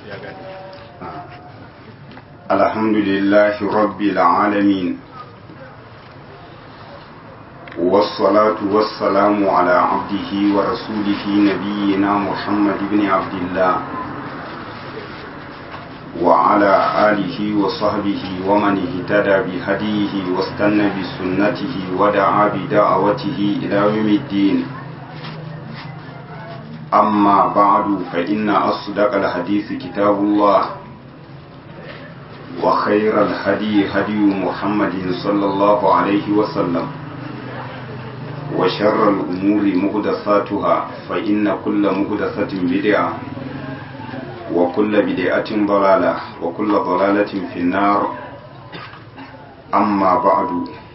الحمد لله رب العالمين والصلاة والسلام على عبده ورسوله نبينا محمد بن عبد الله وعلى آله وصحبه ومن اهتدى بهديه واستنى بسنته ودعا بدعوته إلى يوم الدين أما بعد فإن أصدق الحديث كتاب الله وخير الهدي هدي محمد صلى الله عليه وسلم وشر الأمور مهدثاتها فإن كل مهدثة بدعة وكل بدعة ضلالة وكل ضلالة في النار أما بعد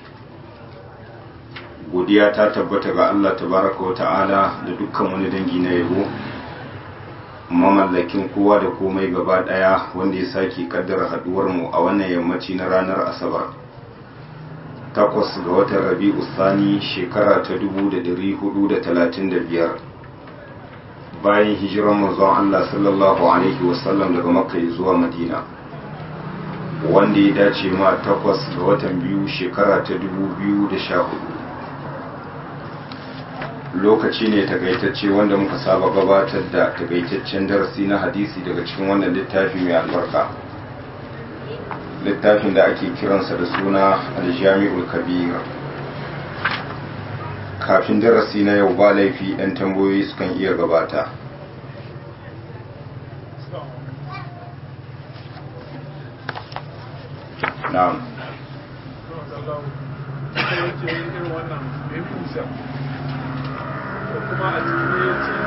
godiya ta tabbata ga Allah tabaraka wa ta'ala da dukkan wani dangi na yabo mamallakin kowa da komai gaba daya wanda ya sake kaddara haduwar mu a wannan yammaci na ranar asabar takwas ga watan rabi'u sani shekara ta 1435 bayan hijiran manzon Allah sallallahu alaihi wasallam daga makka zuwa madina wanda ya dace ma takwas ga watan biyu shekara ta 2014 lokaci ne takaitacce wanda muka saba gabatar da takaitaccen darasi na hadisi daga cikin wannan littafi mai albarka littafin da ake kiransa da suna aljami'ul kabir kafin darasi na yau ba laifi 'yan tambayoyi sukan iya gabata na'am kuma a cikin ya ce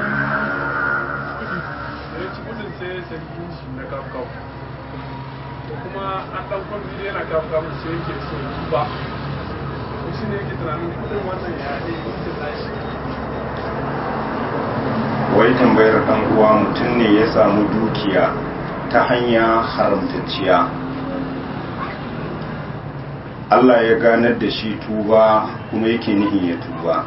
da ya ci gudun sai ya sarki shi na kafkaf da kuma an ɗan kwamfi yana kafkaf sai yake so ba ko shi ne yake tunanin kudin wannan ya ne gudun nashi wai tambayar ɗan uwa mutum ne ya samu dukiya ta hanya haramtacciya Allah ya ganar da shi tuba kuma yake nihin ya tuba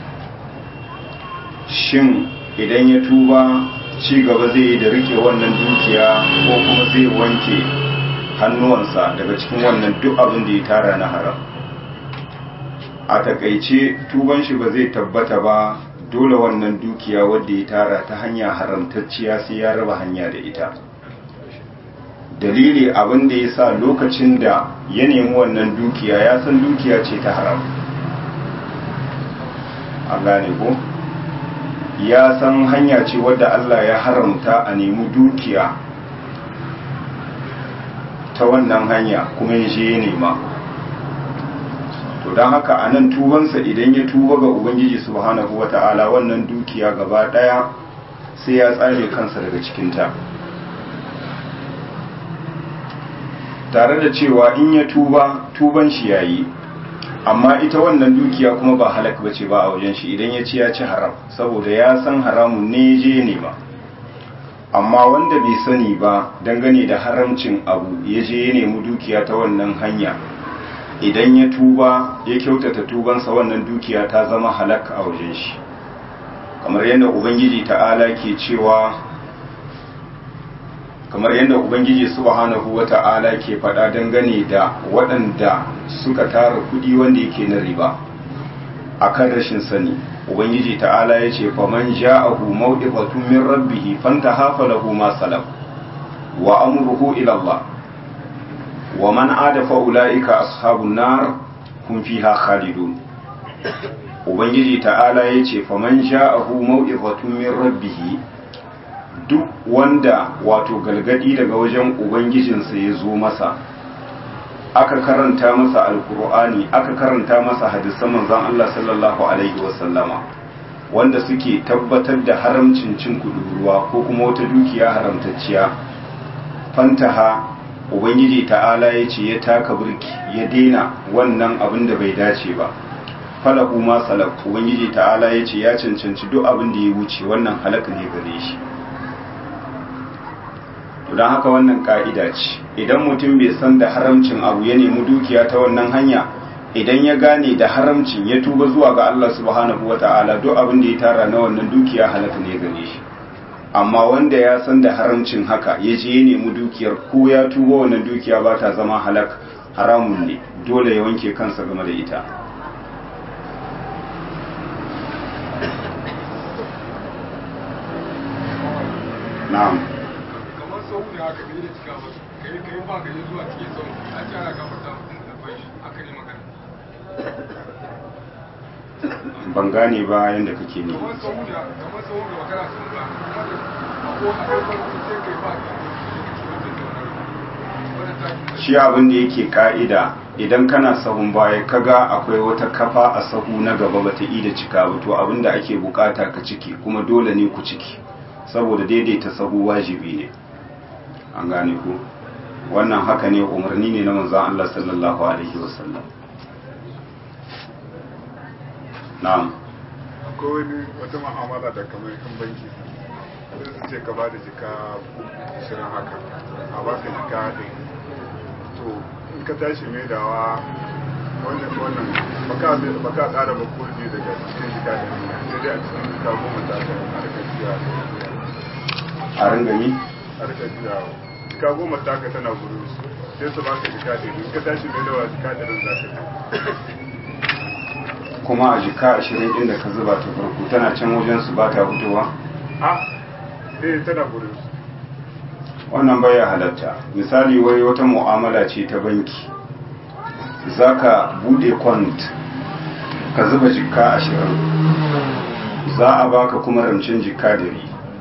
shin idan ya tuba ci gaba zai yi da rike wannan dukiya ko kuma zai wanke hannuwansa daga cikin wannan duk abin da ya tara na haram a takaice tuban shi ba zai tabbata ba dole wannan dukiya wadda ya tara ta hanya haramtacciya sai ya raba hanya da ita dalili abin da ya sa lokacin da ya nemi wannan dukiya ya san dukiya ce ta haram an gane ko? ya san hanya ce wadda Allah ya haramta a nemi dukiya ta wannan hanya kuma ya je ya nema to don haka a nan tubansa idan ya tuba ga ubangiji subhanahu wata'ala wannan dukiya gaba daya sai ya tsare kansa daga cikinta tare da cewa in ya tuba tuban shi yayi amma ita wannan dukiya kuma ba halak bace ba a wajen shi idan ya ci ya ci haram saboda ya san haramun ne je ne ba amma wanda bai sani ba dangane da haramcin abu ya je ya nemi dukiya ta wannan hanya idan ya tuba ya kyautata tubansa wannan dukiya ta zama halak a wajen shi kamar yadda ubangiji ta'ala ke cewa kamar yadda ubangiji subhanahu wata'ala ke faɗa dangane da waɗanda suka tara kuɗi wanda yake na riba akan rashin sani ubangiji ta'ala ya ce faman ja'ahu mawdifatun min rabbih fantaha falahu ma salam wa amruhu ila Allah wa man ada fa ulaika ashabun nar hum fiha khalidun ubangiji ta'ala ya ce faman ja'ahu mawdifatun min rabbih duk wanda wato galgadi daga wajen ubangijinsa ya zo masa aka karanta masa alkur'ani aka karanta masa hadisan manzon Allah sallallahu alaihi wasallama wanda suke tabbatar da haramcin cin kuduruwa ko kuma wata dukiya haramtacciya fantaha ubangiji ta'ala ya ce ya taka burki ya daina wannan abin da bai dace ba falahu ma salaf ubangiji ta'ala ya ce ya cancanci duk abin da ya wuce wannan halaka ne gare shi don haka wannan ka'ida ce idan mutum bai san da haramcin abu ya nemi dukiya ta wannan hanya idan ya gane da haramcin ya tuba zuwa ga Allah subhanahu wata'ala duk abin da ya tara na wannan dukiya halaka ne gare shi amma wanda ya san da haramcin haka ya je ya nemi dukiyar ko ya tuba wannan dukiya ba ta zama halak haramun ne dole ya wanke kansa game da ita na'am kamar sau ne haka ne da cika ba kai kai ba ka yi zuwa cikin sau a ce ana gafarta mutum da bai shi aka ne magana ban gane ba yadda kake ne kamar sau ne kamar sau ne magana sun ba kuma da ko a kai farko sai kai ba ka yi wanda ta shi abin da yake ka'ida idan kana sahun baya kaga akwai wata kafa a sahu na gaba bata yi da cika ba to abin da ake bukata ka ciki kuma dole ne ku ciki saboda daidaita sahu wajibi ne an gane ku wannan haka ne umarni ne na manzon Allah sallallahu alaihi wasallam na'am akwai wani wata ma'amala da kamar kan banki sai su ce ka ba da jika ashirin haka a baka jika ɗin to in ka tashi maidawa wannan wannan baka baka ƙara ba kurji daga cikin jika ɗin sai dai a cikin jika goma ta ka a rika jiya a ringami a rika jiya jika goma ta ka tana gudu sai su baka jika ɗin in ka tashi maidawa jika ɗin za ka kuma a jika ashirin ɗin da ka zuba ta farko tana can wajen su ba ta fitowa a eh tana gudu wannan baya halatta misali wai wata mu'amala ce ta banki zaka bude kwant ka zuba jikka ashirin za a baka kuma ramcin jikka dari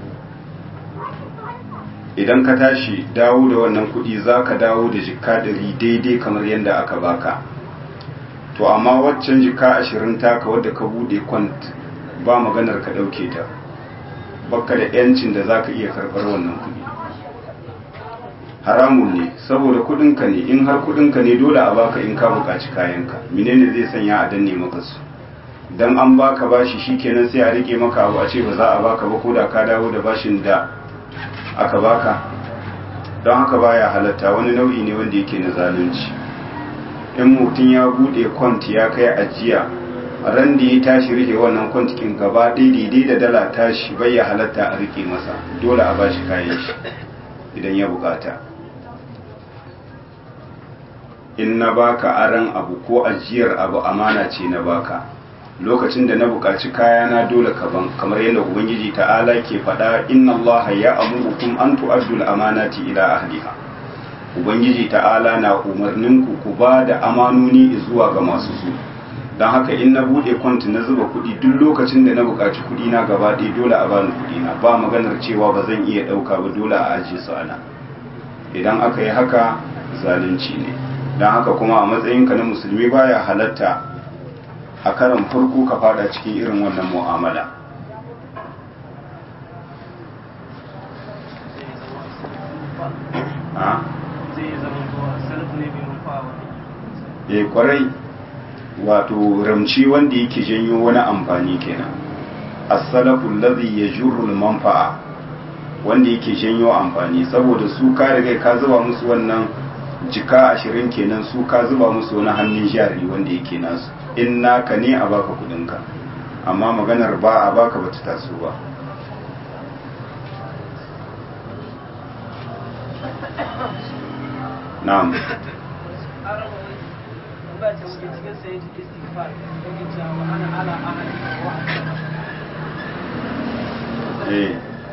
idan ka tashi dawo da wannan kudi za ka dawo da jikka dari daidai kamar yadda aka baka to amma waccan jikka ashirin taka wadda ka bude kwant ba maganar ka dauke ta baka da yancin da za ka iya karɓar wannan kudi haramun ne saboda kudinka ne in har kudinka ne dole a baka in ka buƙaci kayanka menene zai sanya a danne maka su dan an baka bashi shikenan sai a rike maka abu a ce ba za a baka ba ko da ka dawo da bashin da aka baka don haka baya halatta wani nau'i ne wanda yake na zalunci in mutum ya bude kwant ya kai ajiya ran da ya tashi rike wannan kwantikin gaba daidai da dala tashi bai ya halatta a rike masa dole a bashi kayan shi idan ya bukata in na baka aran abu ko ajiyar abu amana ce na baka lokacin da na bukaci kayana dole ka ban kamar yadda ubangiji ta'ala ke faɗa inna allaha ya amurukum an tu'addu al-amanati ila ahliha ubangiji ta'ala na umarnin ku ku ba da amanoni zuwa ga masu su don haka in na bude kwanti na zuba kuɗi duk lokacin da na bukaci kuɗi na gaba ɗaya dole a bani kuɗi na ba maganar cewa ba zan iya ɗauka ba dole a ajiye su ana idan aka yi haka zalunci ne don haka kuma a matsayinka na musulmi baya halatta a karan farko ka fada cikin irin wannan mu'amala ya kwarai wato ramci wanda yake janyo wani amfani kenan as-salafu alladhi yajurru al-manfa'a wanda yake janyo amfani saboda su ka riga ka zuba musu wannan jika ashirin kenan su ka zuba musu wani hannun jari wanda yake nasu in naka ne a baka kudinka amma maganar ba a baka bata taso ba na'am eh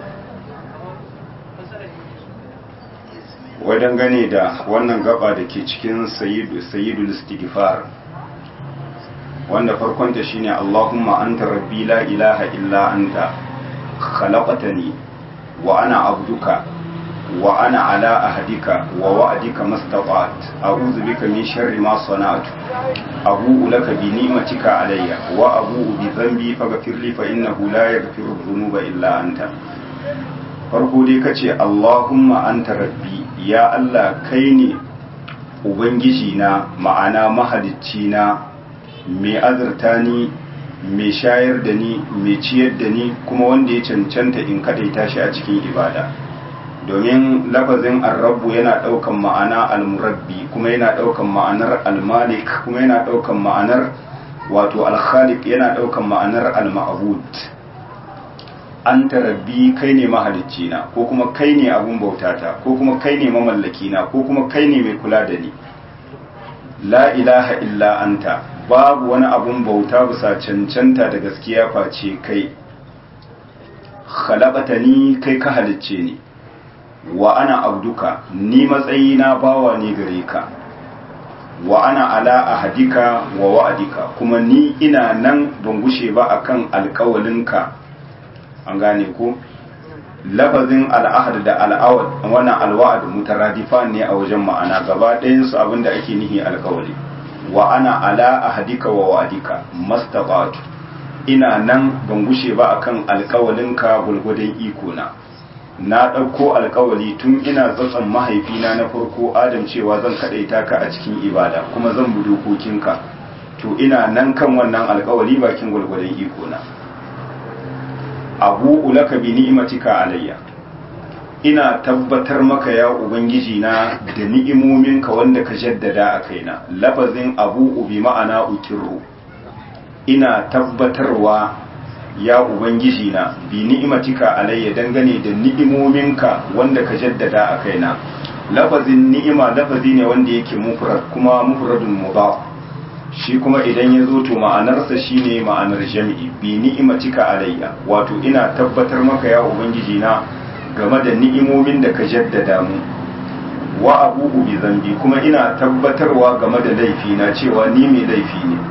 wajen gane da wannan gaba da ke cikin sayyidul istighfar wanda farkonta shine Allahumma anta rabbi la ilaha illa anta khalaqtani wa ana abduka wa ana ala ahdika wa wa'dika mastata'at a'udhu bika min sharri ma sana'tu abu'u laka bi ni'matika alayya wa abu'u bi dhanbi faghfir li fa innahu la yaghfiru dhunuba illa anta farko dai kace Allahumma anta rabbi ya Allah kai ne ubangiji na ma'ana mahalicci na mai azurta ni mai shayar da ni mai ciyar da ni kuma wanda ya cancanta in kadaita shi a cikin ibada domin lafazin arrabu yana daukan ma'ana almurabbi kuma yana daukan ma'anar almalik kuma yana daukan ma'anar wato alkhaliq yana daukan ma'anar alma'bud anta rabbi kai ne mahalicci na ko kuma kai ne abun bautata ko kuma kai ne mamallaki na ko kuma kai ne mai kula da ni la ilaha illa anta babu wani abun bauta bisa cancanta da gaskiya face kai ni kai ka halicce ni wa ana abduka ni matsayina bawa ne gare ka wa ana ala ahadika wa wa'adika kuma ni ina nan ban gushe ba akan alkawalinka an gane ko lafazin al'ahad da al'awad wannan alwa'ad mutaradifan ne a wajen ma'ana gaba ɗayan su abinda ake nihi alkawali wa ana ala ahadika wa wa'adika mastaqatu ina nan ban gushe ba akan alkawalinka gulgudan iko na na ɗauko alkawali tun ina tsatson mahaifina na farko adam cewa zan kaɗaita ka a cikin ibada kuma zan bi dokokinka to ina nan kan wannan alkawali bakin gulgudan iko na abu ulaka bi ni'matika alayya ina tabbatar maka ya ubangiji na da ni'imominka wanda ka jaddada a kaina lafazin abu bi ma'ana ukirru ina tabbatarwa ya ubangiji na bi ni'imatika alayya dangane da ni'imominka wanda ka jaddada a kaina lafazin ni'ima lafazi ne wanda yake mufrad kuma mufradun mudaf shi kuma idan ya zo to ma'anarsa shine ma'anar jami'i bi ni'imatika alayya wato ina tabbatar maka ya ubangiji na game da ni'imomin da ka jaddada mu wa abubu bi zambi kuma ina tabbatarwa game da laifi na cewa ni mai laifi ne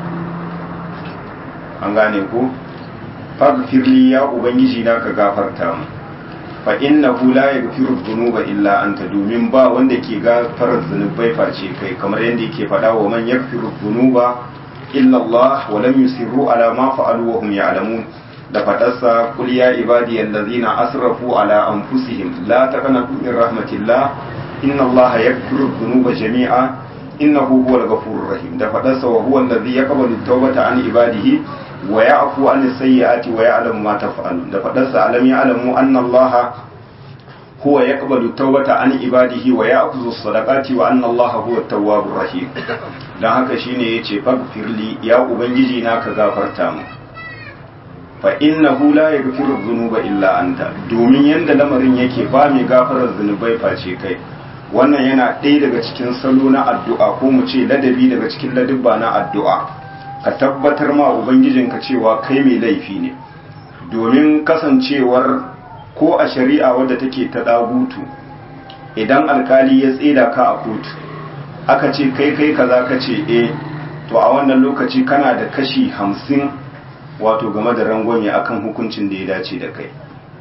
an gane ko faghfirli ya ubangiji na ka gafarta mu fa innahu la yaghfiru dhunuba illa anta domin ba wanda ke gafarar zunubai face kai kamar yadda yake faɗa wa man yaghfiru dhunuba illa Allah wa lam yusirru ala ma fa'alu wa hum ya'lamun da fadarsa qul ya ibadi allazina asrafu ala anfusihim la taqnatu min rahmatillah inna Allah yaghfiru dhunuba jami'a innahu huwal ghafurur rahim da fadarsa wa huwa allazi yaqbalu at-tawbata an ibadihi wa ya'fu an sayyi'ati wa ya'lamu ma taf'alun da fadarsa alam ya'lamu anna allaha huwa yaqbalu tawbata an ibadihi wa ya'khudhu as-sadaqati wa anna allaha huwa at-tawwabur rahim dan haka shine yace faghfirli ya ubangiji na ka gafarta mu fa innahu la yaghfiru dhunuba illa anta domin yanda lamarin yake ba mai gafarar zunubai face kai wannan yana ɗaya daga cikin salo na addu'a ko mu ce ladabi daga cikin ladabba na addu'a ka tabbatar ma ubangijinka cewa kai mai laifi ne domin kasancewar ko a shari'a wadda take ta dagutu idan alkali ya tseda ka a kotu aka ce kai kai kaza ka ce eh to a wannan lokaci kana da kashi hamsin wato game da rangwame akan hukuncin da ya dace da kai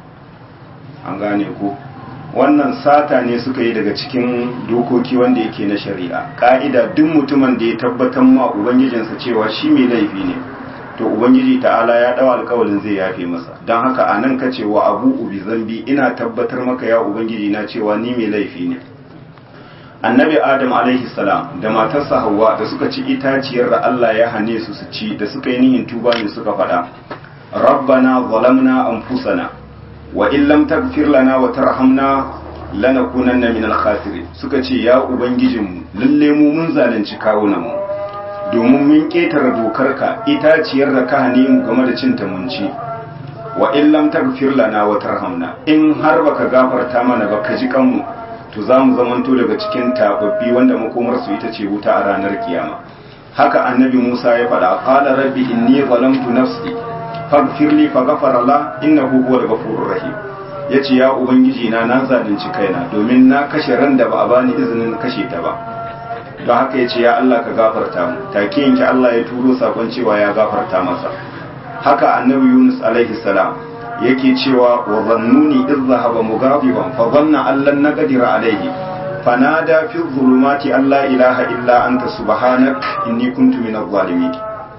an gane ko wannan sata ne suka yi daga cikin dokoki wanda yake na shari'a ka'ida duk mutumin da ya tabbatar ma ubangijinsa cewa shi mai laifi ne to ubangiji ta'ala ya dawo alkawalin zai yafe masa don haka a nan ka ce wa abu ubi zambi ina tabbatar maka ya ubangiji na cewa ni mai laifi ne annabi adam alaihi salam da matarsa hawa da suka ci itaciyar da allah ya hane su su ci da suka yi nihin tuba ne suka faɗa rabbana zalamna anfusana wa in lam taghfir lana wa tarhamna lanakunanna min al-khasirin suka ce ya ubangijinmu lalle mu mun zalunci kawunan mu domin mun ketare dokarka itaciyar da ka hane mu game da cin munci wa in lam taghfir lana wa tarhamna in har baka gafarta mana ba ka ji kanmu to za mu zamanto daga cikin tababbi wanda makomar su ita ce wuta a ranar kiyama haka annabi Musa ya faɗa qala rabbi inni zalamtu nafsi faghfirli faghfara la innahu huwal ghafurur rahim yace ya ubangiji na na zalunci kaina domin na kashe ran da ba a bani izinin kashe ta ba don haka yace ya Allah ka gafarta mu take yanke Allah ya turo sakon cewa ya gafarta masa haka annabi Yunus alaihi salam yake cewa wa zannuni idh dhahaba mughadiban fa dhanna an lan naqdira alaihi fanada fi dhulumati an la ilaha illa anta subhanak inni kuntu minadh zalimin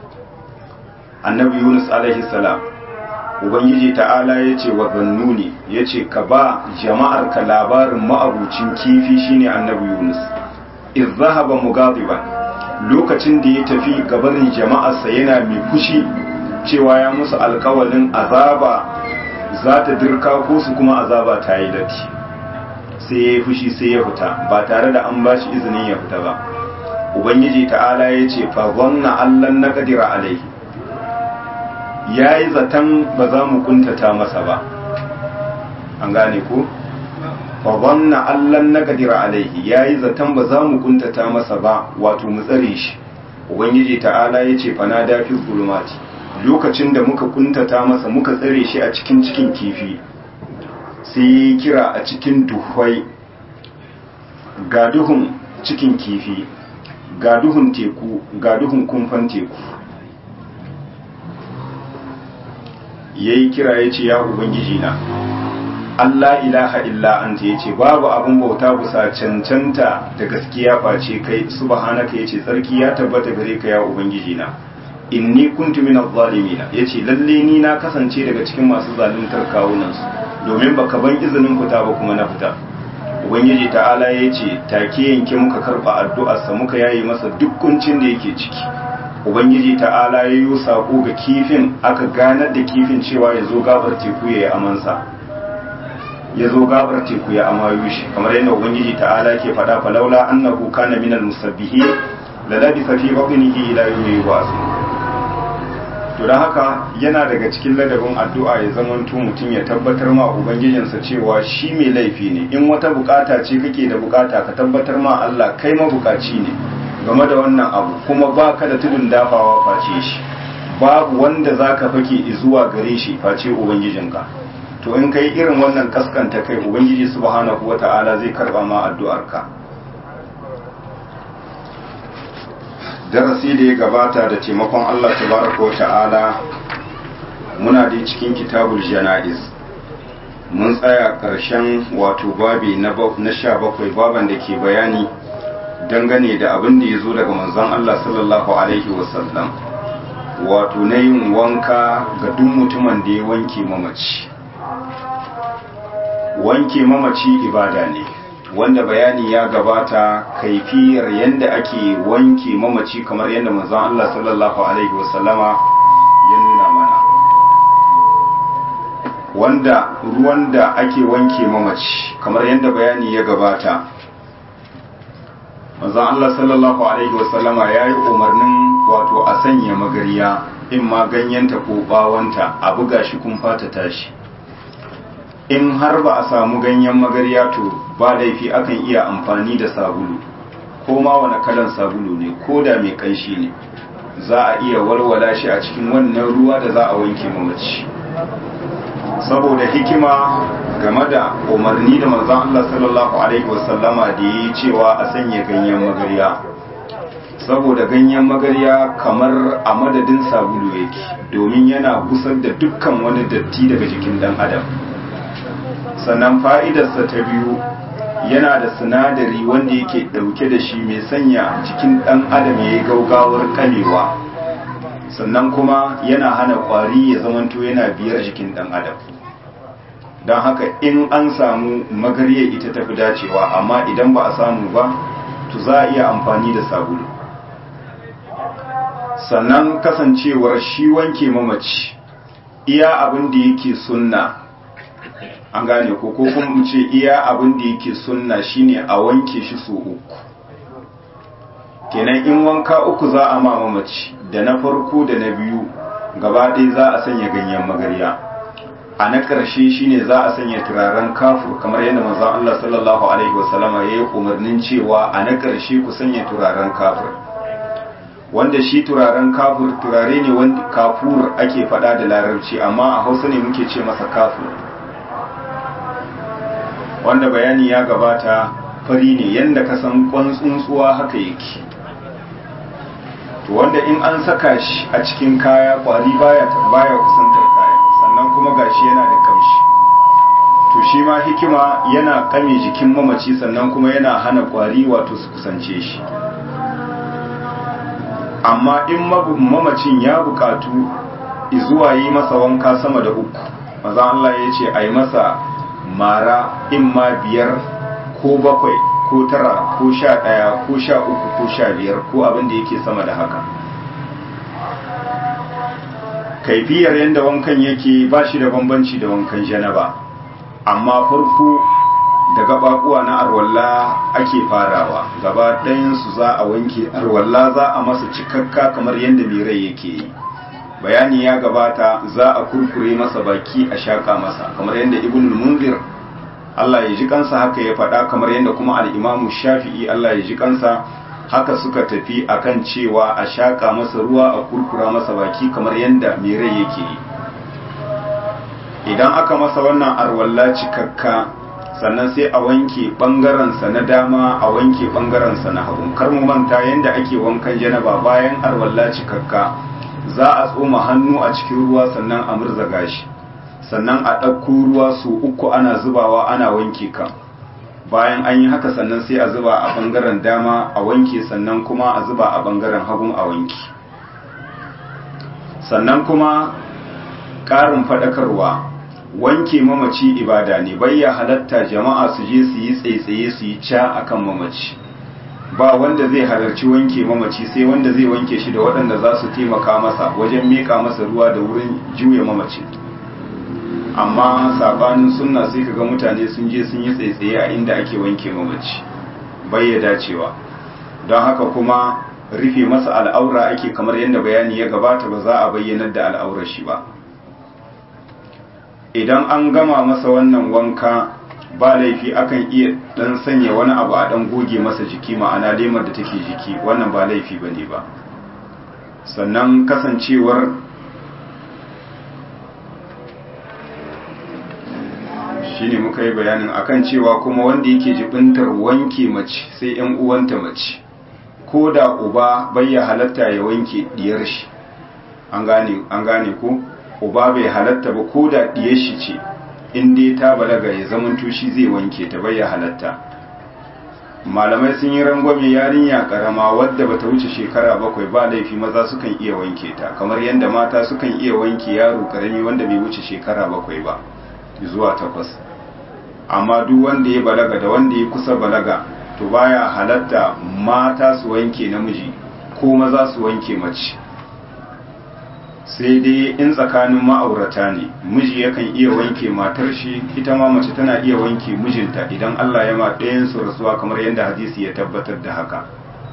annabi yunus alaihi salam ubangiji ta'ala ya ce wa zannuni ya ce ka ba jama'ar ka labarin ma'abucin kifi shine annabi yunus iz zahaba mugadiban lokacin da ya tafi gabarin jama'arsa yana mai fushi cewa ya musu alkawalin azaba za ta dirka ko su kuma azaba ta yi latti sai ya yi fushi sai ya fita ba tare da an ba shi izinin ya fita ba ubangiji ta'ala ya ce fa zanna allan na kadira alaihi ya yi zaton ba za mu kuntata masa ba an gane ko fa dhanna allan naqdira alaihi yayi zaton ba za mu kuntata masa ba wato mu tsare shi ubangiji ta'ala yace fa na dafi zulumati lokacin da muka kuntata masa muka tsare shi a cikin cikin kifi sai kira a cikin duhwai ga duhun cikin kifi ga duhun teku ga duhun kumfan teku ya yi kira ya ce ya ubangiji na Allah ilaha illa anta ya ce babu abin bauta bisa cancanta da gaskiya face kai subhanaka ya ce tsarki ya tabbata gare ka ya ubangiji na inni kuntu min adh-dhalimin yace lalle ni na kasance daga cikin masu zaluntar kawunan su domin baka ban izinin fita ba kuma na fita ubangiji ta'ala yace take yanke muka karba addu'ar sa muka yayi masa duk kuncin da yake ciki ubangiji ta'ala ya yi sako ga kifin aka ganar da kifin cewa ya zo gabar teku ya yi amansa ya zo gabar teku ya amayu shi kamar yadda ubangiji ta'ala ke faɗa falaula annahu kana minal musabbihi la labisa fi batnihi ila yawmi yub'athun to don haka yana daga cikin ladabin addu'a ya zama mutum ya tabbatar ma ubangijinsa cewa shi mai laifi ne in wata bukata ce kake da bukata ka tabbatar ma Allah kai mabukaci ne game da wannan abu kuma ba ka da tudun dafawa face shi babu wanda za ka fake zuwa gare shi face ubangijinka to in kai irin wannan kaskanta kai ubangiji subhanahu wata'ala zai karba ma addu'arka darasi da ya gabata da taimakon Allah tabaraka wata'ala muna da cikin kitabul jana'iz mun tsaya ƙarshen wato babi na sha bakwai baban da ke bayani dangane da abin da ya zo daga manzon Allah sallallahu alaihi wasallam wato na yin wanka ga duk mutumin da ya wanke mamaci wanke mamaci ibada ne wanda bayani ya gabata kaifiyar yadda ake wanke mamaci kamar yadda manzon Allah sallallahu alaihi wasallama ya nuna mana wanda ruwan da ake wanke mamaci kamar yadda bayani ya gabata manzon Allah sallallahu alaihi wasallama ya yi umarnin wato a sanya magariya in ma ganyenta ko bawanta a buga shi kun fata tashi in har ba a samu ganyen magariya to ba laifi akan iya amfani da sabulu ko ma wani kalan sabulu ne ko da mai kanshi ne za a iya walwala shi a cikin wannan ruwa da za a wanke mamaci saboda hikima game da umarni da manzon Allah sallallahu alaihi wasallama da yi cewa a sanya ganyen magariya saboda ganyen magariya kamar a madadin sabulu yake domin yana gusar da dukkan wani datti daga jikin dan adam sannan fa'idarsa ta biyu yana da sinadari wanda yake ɗauke da shi mai sanya jikin ɗan adam ya yi gaugawar kalewa sannan kuma yana hana ƙwari ya zamanto yana biyar jikin ɗan adam don haka in an samu magarya ita tafi dacewa amma idan ba a samu ba to za a iya amfani da sabulu sannan kasancewar shi wanke mamaci iya abin da yake sunna an gane ko ko kuma mu ce iya abin da yake sunna shine a wanke shi so uku kenan in wanka uku za a ma mamaci da na farko da na biyu gaba ɗaya za a sanya ganyen magarya a na ƙarshe shine za a sanya turaren kafur kamar yadda manzon Allah sallallahu alaihi wasallama ya yi umarnin cewa a na ƙarshe ku sanya turaren kafur wanda shi turaren kafur turare ne wanda kafur ake faɗa da larabci amma a hausa ne muke ce masa kafur wanda bayani ya gabata fari ne yadda ka san kwan tsuntsuwa haka yake to wanda in an saka shi a cikin kaya kwari baya baya kusantar kaya sannan kuma gashi yana da kamshi to shi ma hikima yana kame jikin mamaci sannan kuma yana hana kwari wato su kusance shi amma in mamacin ya bukatu zuwa yi masa wanka sama da uku maza Allah ya ce a yi masa mara in ma biyar ko bakwai ko tara ko sha ɗaya ko sha uku ko sha biyar ko abin da yake sama da haka kaifiyar yadda wankan yake ba shi da bambanci da wankan janaba amma farko da gababuwa na arwalla ake farawa gaba ɗayansu za a wanke arwalla za a masa cikakka kamar yadda mai rai yake yi bayani ya gabata za a kurkure masa baki a shaka masa kamar yadda ibn munzir Allah ya ji kansa haka ya faɗa kamar yadda kuma al'imamu shafi'i Allah ya ji kansa haka suka tafi akan cewa a shaƙa masa ruwa a kurkura masa baki kamar yadda mai rai yake yi idan aka masa wannan arwalla cikakka sannan sai a wanke ɓangarensa na dama a wanke ɓangarensa na hagu kar mu manta yadda ake wankan janaba bayan arwalla cikakka za a tsoma hannu a cikin ruwa sannan a murzaga shi sannan a ɗauko ruwa su uku ana zubawa ana wanke kan bayan an yi haka sannan sai a zuba a ɓangaren dama a wanke sannan kuma a zuba a ɓangaren hagun a wanke sannan kuma ƙarin faɗakarwa wanke mamaci ibada ne bayya halatta jama'a su je su yi tsaitsaye su yi ca akan mamaci ba wanda zai halarci wanke mamaci sai wanda zai wanke shi da waɗanda za su taimaka masa wajen miƙa masa ruwa da wurin juya mamaci amma sabanin sunna sai kaga mutane sun je sun yi tsaitsaye a inda ake wanke mamaci bai ya dacewa don haka kuma rufe masa al'aura ake kamar yadda bayani ya gabata ba za a bayyanar da al'aurar shi ba idan an gama masa wannan wanka ba laifi akan iya dan sanya wani abu a dan goge masa jiki ma'ana lemar da take jiki wannan ba laifi bane ba sannan kasancewar shine muka yi bayanin akan cewa kuma wanda yake jibintar wanke mace sai yan uwanta mace ko da uba bai ya halatta ya wanke diyar shi an gane an gane ko uba bai halatta ba ko da diyar shi ce in dai ta balaga ya zaman shi zai wanke ta bai ya halatta malamai sun yi rangwame yarinya karama wadda bata wuce shekara bakwai ba laifi maza sukan iya wanke ta kamar yadda mata sukan iya wanke yaro karami wanda bai wuce shekara bakwai ba zuwa takwas amma duk wanda ya balaga da wanda ya kusa balaga to baya halatta mata su wanke namiji ko maza su wanke mace sai dai in tsakanin ma'aurata ne miji yakan iya wanke matar shi ita ma mace tana iya wanke mijinta idan Allah ya ma ɗayan su rasuwa kamar yadda hadisi ya tabbatar da haka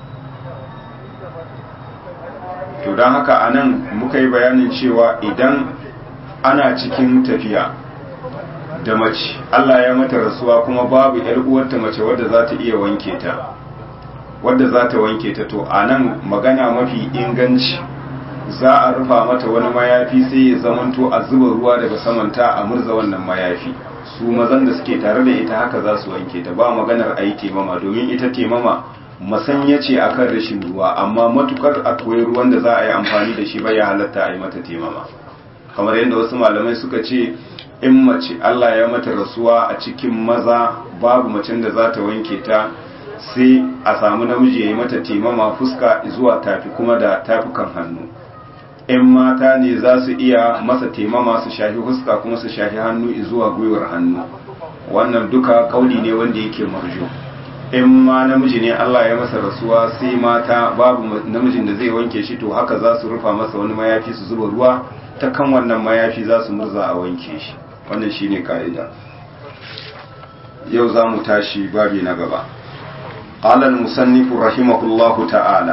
to don haka anan muka yi bayanin cewa idan ana cikin tafiya da mace Allah ya mata rasuwa kuma babu ‘yar uwarta mace wadda za ta iya wanke ta wadda za ta wanke ta to a nan magana mafi inganci za a rufa mata wani mayafi sai ya zamanto a zuba ruwa daga samanta a murza wannan mayafi su mazan da suke tare da ita haka za su wanke ta ba maganar a yi temama domin ita temama masanya ce akan rashin ruwa amma matukar akwai ruwan da za a yi amfani da shi bai ya halatta a yi mata temama kamar yadda wasu malamai suka ce in mace Allah ya mata rasuwa a cikin maza babu macen da za ta wanke ta sai a samu namiji ya yi mata temama fuska zuwa tafi kuma da tafukan hannu in mata ne za su iya masa temama su shafi fuska kuma su shafi hannu zuwa gwiwar hannu wannan duka kauli ne wanda yake marjo in ma namiji ne Allah ya masa rasuwa sai mata babu namijin da zai wanke shi to haka za su rufa masa wani mayafi su zuba ruwa ta kan wannan mayafi za su murza a wanke shi wannan shine ka'ida yau za mu tashi babi na gaba قال المصنف رحمه الله تعالى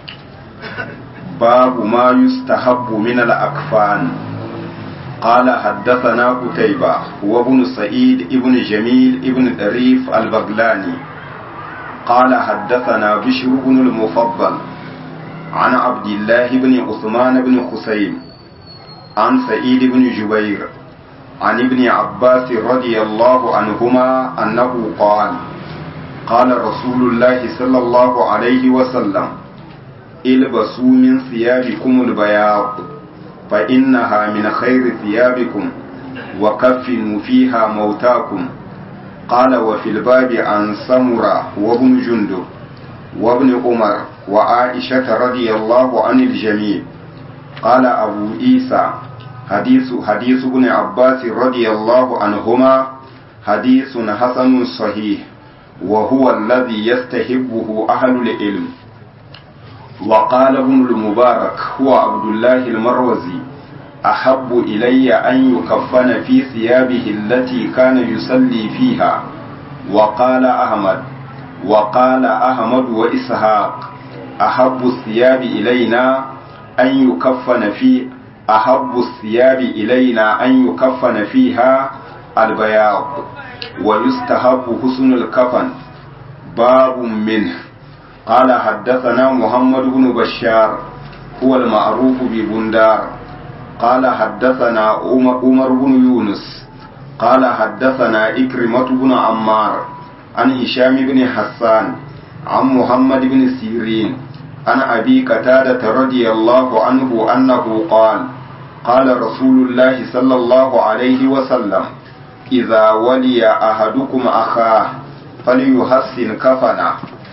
باب ما يستحب من الأكفان قال حدثنا قتيبة وابن سعيد ابن جميل ابن دريف البغلاني قال حدثنا بشر بن المفضل عن عبد الله بن عثمان بن خسيم عن سعيد بن جبير عن ابن عباس رضي الله عنهما أنه قال قال رسول الله صلى الله عليه وسلم البسوا من ثيابكم البياض فإنها من خير ثيابكم وكفنوا فيها موتاكم قال وفي الباب عن سمرة وابن جندب وابن عمر وعائشة رضي الله عن الجميع قال أبو عيسى حديث حديث ابن عباس رضي الله عنهما حديث حسن صحيح وهو الذي يستحبه أهل العلم وقال ابن المبارك هو عبد الله المروزي أحب إلي أن يكفن في ثيابه التي كان يصلي فيها وقال أحمد وقال أحمد وإسحاق أحب الثياب إلينا أن يكفن في أحب الثياب إلينا أن يكفن فيها البياض ويستحب حسن الكفن باب منه قال حدثنا محمد بن بشار هو المعروف ببندار قال حدثنا عمر بن يونس قال حدثنا إكرمة بن عمار عن هشام بن حسان عن محمد بن سيرين عن أبي قتادة رضي الله عنه أنه قال قال رسول الله صلى الله عليه وسلم إذا ولي أحدكم أخاه فليحسن كفنه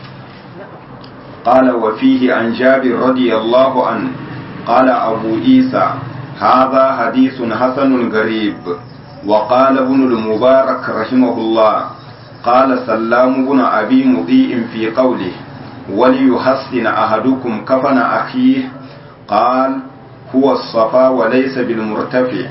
قال وفيه عن جابر رضي الله عنه قال أبو عيسى هذا حديث حسن غريب وقال ابن المبارك رحمه الله قال سلام بن أبي مضيء في قوله وليحسن أحدكم كفن أخيه قال هو الصفا وليس بالمرتفع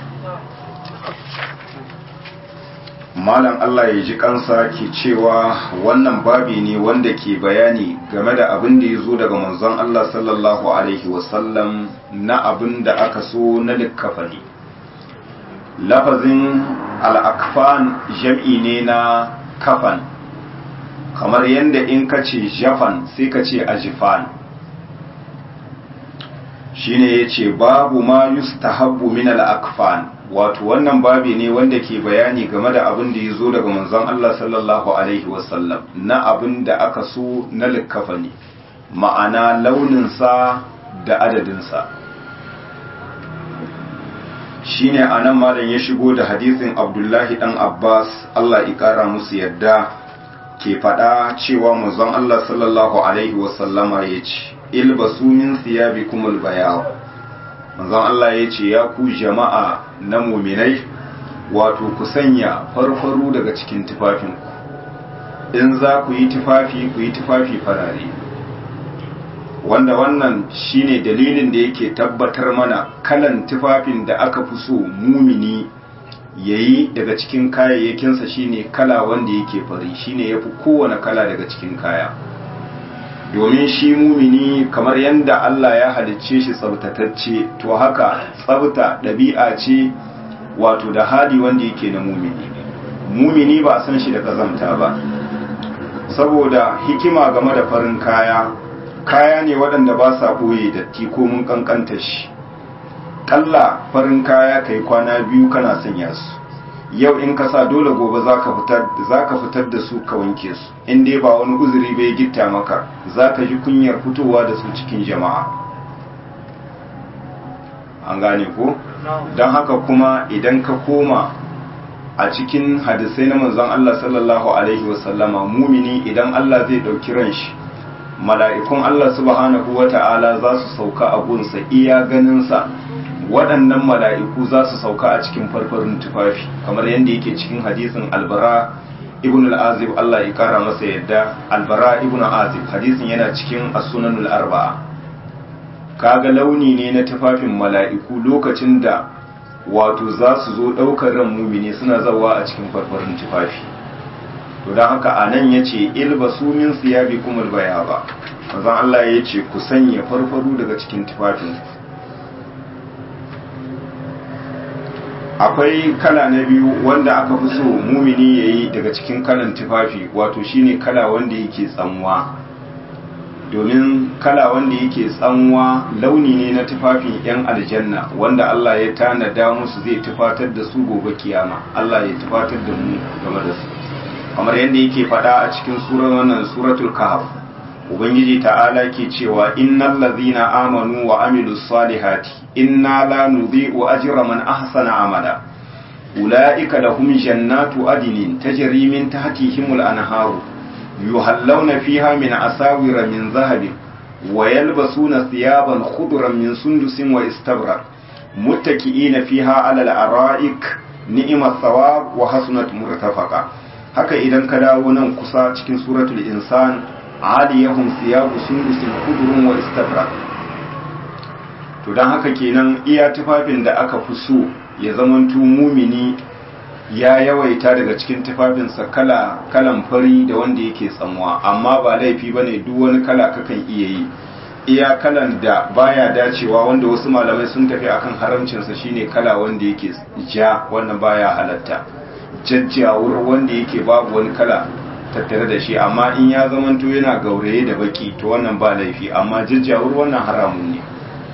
malam Allah ya ji kansa ke cewa wannan babi ne wanda ke bayani game da abin da ya zo daga manzon Allah sallallahu alaihi wasallam na abin da aka so na likkafani lafazin al'akfan jam'i ne na kafan kamar yadda in ka ce jafan sai ka ce ajifan shine ya ce babu ma yustahabbu min al'akfan wato wannan babi ne wanda ke bayani game da abin da ya zo daga manzon Allah sallallahu alaihi wasallam na abin da aka so na likkafani ma'ana launinsa da adadinsa shine anan malam ya shigo da hadisin abdullahi dan abbas Allah ya kara musu yadda ke faɗa cewa manzon Allah sallallahu alaihi wasallama ya ce ilbasu min siyabikumul bayaw manzon Allah ya ce ya ku jama'a na muminai wato ku sanya farfaru daga cikin tufafinku in za ku yi tufafi ku yi tufafi farare wanda wannan shine dalilin da yake tabbatar mana kalan tufafin da aka fi so mumini ya yi daga cikin kayayyakinsa shine kala wanda yake fari shine ya fi kowane kala daga cikin kaya domin shi mumini kamar yadda Allah ya halicce shi tsabtatacce to haka tsabta ɗabi'a ce wato da hali wanda yake na mumini mumini ba san shi da kazamta ba saboda hikima game da farin kaya kaya ne waɗanda ba sa ɓoye datti ko mun kankanta shi kalla farin kaya kai kwana biyu kana sanya su yau in ka sa dole gobe za ka fitar da su ka wanke su in dai ba wani uzuri bai gitta maka za ka ji kunyar fitowa da su cikin jama'a an gane ko don haka kuma idan ka koma a cikin hadisai na manzon Allah sallallahu alaihi wasallama mumini idan Allah zai ɗauki ran shi mala'ikun Allah subhanahu wa ta'ala za su sauka a gunsa iya ganinsa waɗannan mala'iku za su sauka a cikin farfarin tufafi kamar yadda yake cikin hadisin albara ibn al'azib Allah ya kara masa yadda albara ibn al'azib hadisin yana cikin as-sunanul arba'a kaga launi ne na tufafin mala'iku lokacin da wato za su zo ɗaukar ran mumini suna zawa a cikin farfarin tufafi to don haka a nan ya ce ilbasu min siyabi kuma baya ba manzon Allah ya ce ku sanya farfaru daga cikin tufafin akwai kala na biyu wanda aka fi so mumini ya yi daga cikin kalan tufafi wato shine kala wanda yake tsanwa domin kala wanda yake tsanwa launi ne na tufafin 'yan aljanna wanda Allah ya tanada musu zai tufatar da su gobe kiyama Allah ya tufatar da mu game da su kamar yadda yake faɗa a cikin surar wannan suratul kahf ubangiji ta'ala ke cewa innal ladhina amanu wa amilus salihati inna la nudhi'u ajra man ahsana amala ulaika lahum jannatu adnin tajri min tahtihimul anharu yuhallawna fiha min asawira min zahabin wa yalbasuna thiyaban khudran min sundusin wa istabrak muttaki'ina fiha 'ala al-ara'ik ni'mat thawab wa hasunat murtafaqa haka idan ka dawo nan kusa cikin suratul insan aliyahum thiyabu sundusin khudrun wa istabrak to dan haka kenan iya tufafin da aka fi so ya zamanto mumini ya yawaita daga cikin tufafinsa kala kalan fari da wanda yake tsamuwa amma ba laifi bane duk wani kala kakan iya yi iya kalan da baya dacewa wanda wasu malamai sun tafi akan haramcinsa shine kala wanda yake ja wannan baya halatta jajjawur wanda yake babu wani kala tattare da shi amma in ya zamanto yana gauraye da baki to wannan ba laifi amma jajjawur wannan haramun ne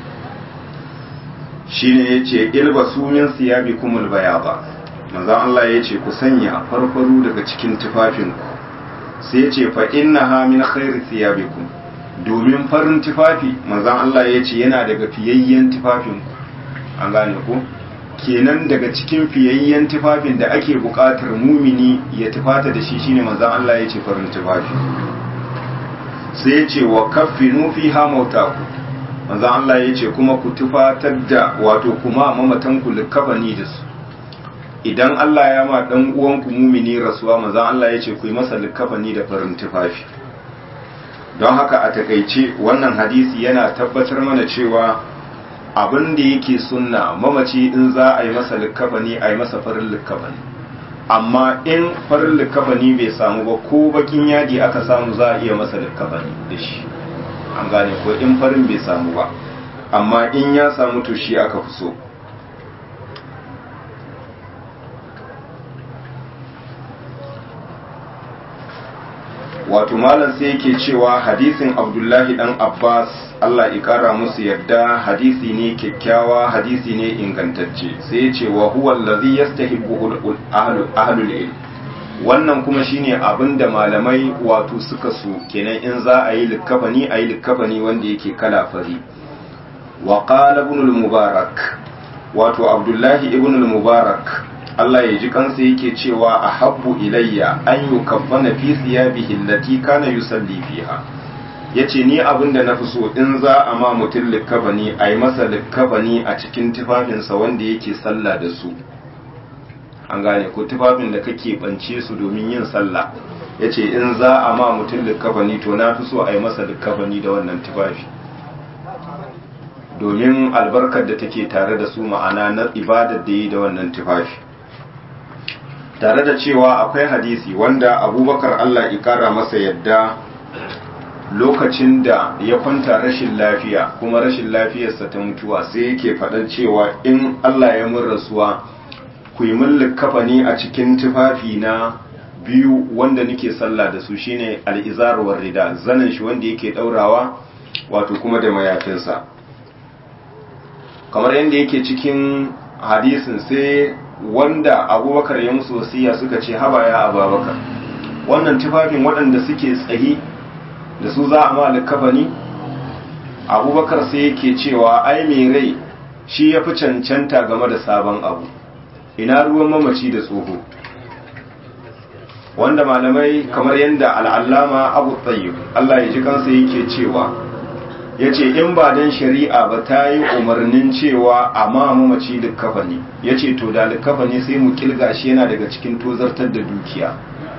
shine yace ilbasu min siyabikumul bayaba manzon Allah yace ku sanya farfaru daga cikin tufafinku sai yace fa innaha min khairi siyabikum domin farin tufafi manzon Allah yace yana daga fiyayyen tufafinku an gane ku kenan daga cikin fiyayyen tufafin da ake buƙatar mumini ya tufata da shi shine manzon Allah yace farin tufafi sai yace wa kaffinu fiha mautakum manzo Allah ya ce kuma ku tufatar da wato kuma mamatan ku likafani da su idan Allah ya ma dan uwanku mumini rasuwa manzo Allah ya ce ku yi masa likafani da farin tufafi don haka a takaice wannan hadisi yana tabbatar mana cewa abin da yake sunna mamaci in za a yi masa likafani a yi masa farin likafani amma in farin likafani bai samu ba ko bakin yadi aka samu za a iya masa likafani da shi an gane ko in farin bai samu ba amma in ya samu to shi aka fi so wato malam sai yake cewa hadisin abdullahi dan abbas allah ikara musu yadda hadisi ne kyakkyawa hadisi ne ingantacce sai ya ce wa huwa allazi yastahibbu ahlul ilm wannan kuma shine abin da malamai wato suka so kenan in za a yi likkafani a yi likkafani wanda yake kala fari wa qala ibn al-mubarak wato abdullahi ibn al-mubarak Allah ya ji kansa yake cewa ahabbu ilayya an yukaffana fi thiyabihi allati kana yusalli fiha yace ni abin da nafi so in za a ma mutum likkafani a yi masa likkafani a cikin tufafinsa wanda yake sallah da su an gane ko tufafin da kake bance su domin yin sallah ya ce in za a ma mutum likkafani to na fi so a yi masa likkafani da wannan tufafi domin albarkar da take tare da su ma'ana na ibadar da yi da wannan tufafi tare da cewa akwai hadisi wanda abubakar allah ikara masa yadda lokacin da ya kwanta rashin lafiya kuma rashin lafiyarsa ta mutuwa sai yake faɗan cewa in allah ya mun rasuwa ku yi min kafani a cikin tufafi na biyu wanda nake sallah da su shine al'izarwar rida zanen shi wanda yake daurawa wato kuma da mayafinsa kamar yadda yake cikin hadisin sai wanda abubakar ya musu wasiya suka ce haba ya ababakar wannan tufafin waɗanda suke tsayi da su za a ma kafani abubakar sai yake cewa ai mai rai shi ya fi cancanta game da sabon abu ina ruwan mamaci da tsoho wanda malamai kamar yadda al'allama abu tsayyib Allah ya ji kansa yake cewa ya ce in ba don shari'a ba ta yi umarnin cewa a ma mamaci likkafani ya ce to da likkafani sai mu kilga shi yana daga cikin tozartar da dukiya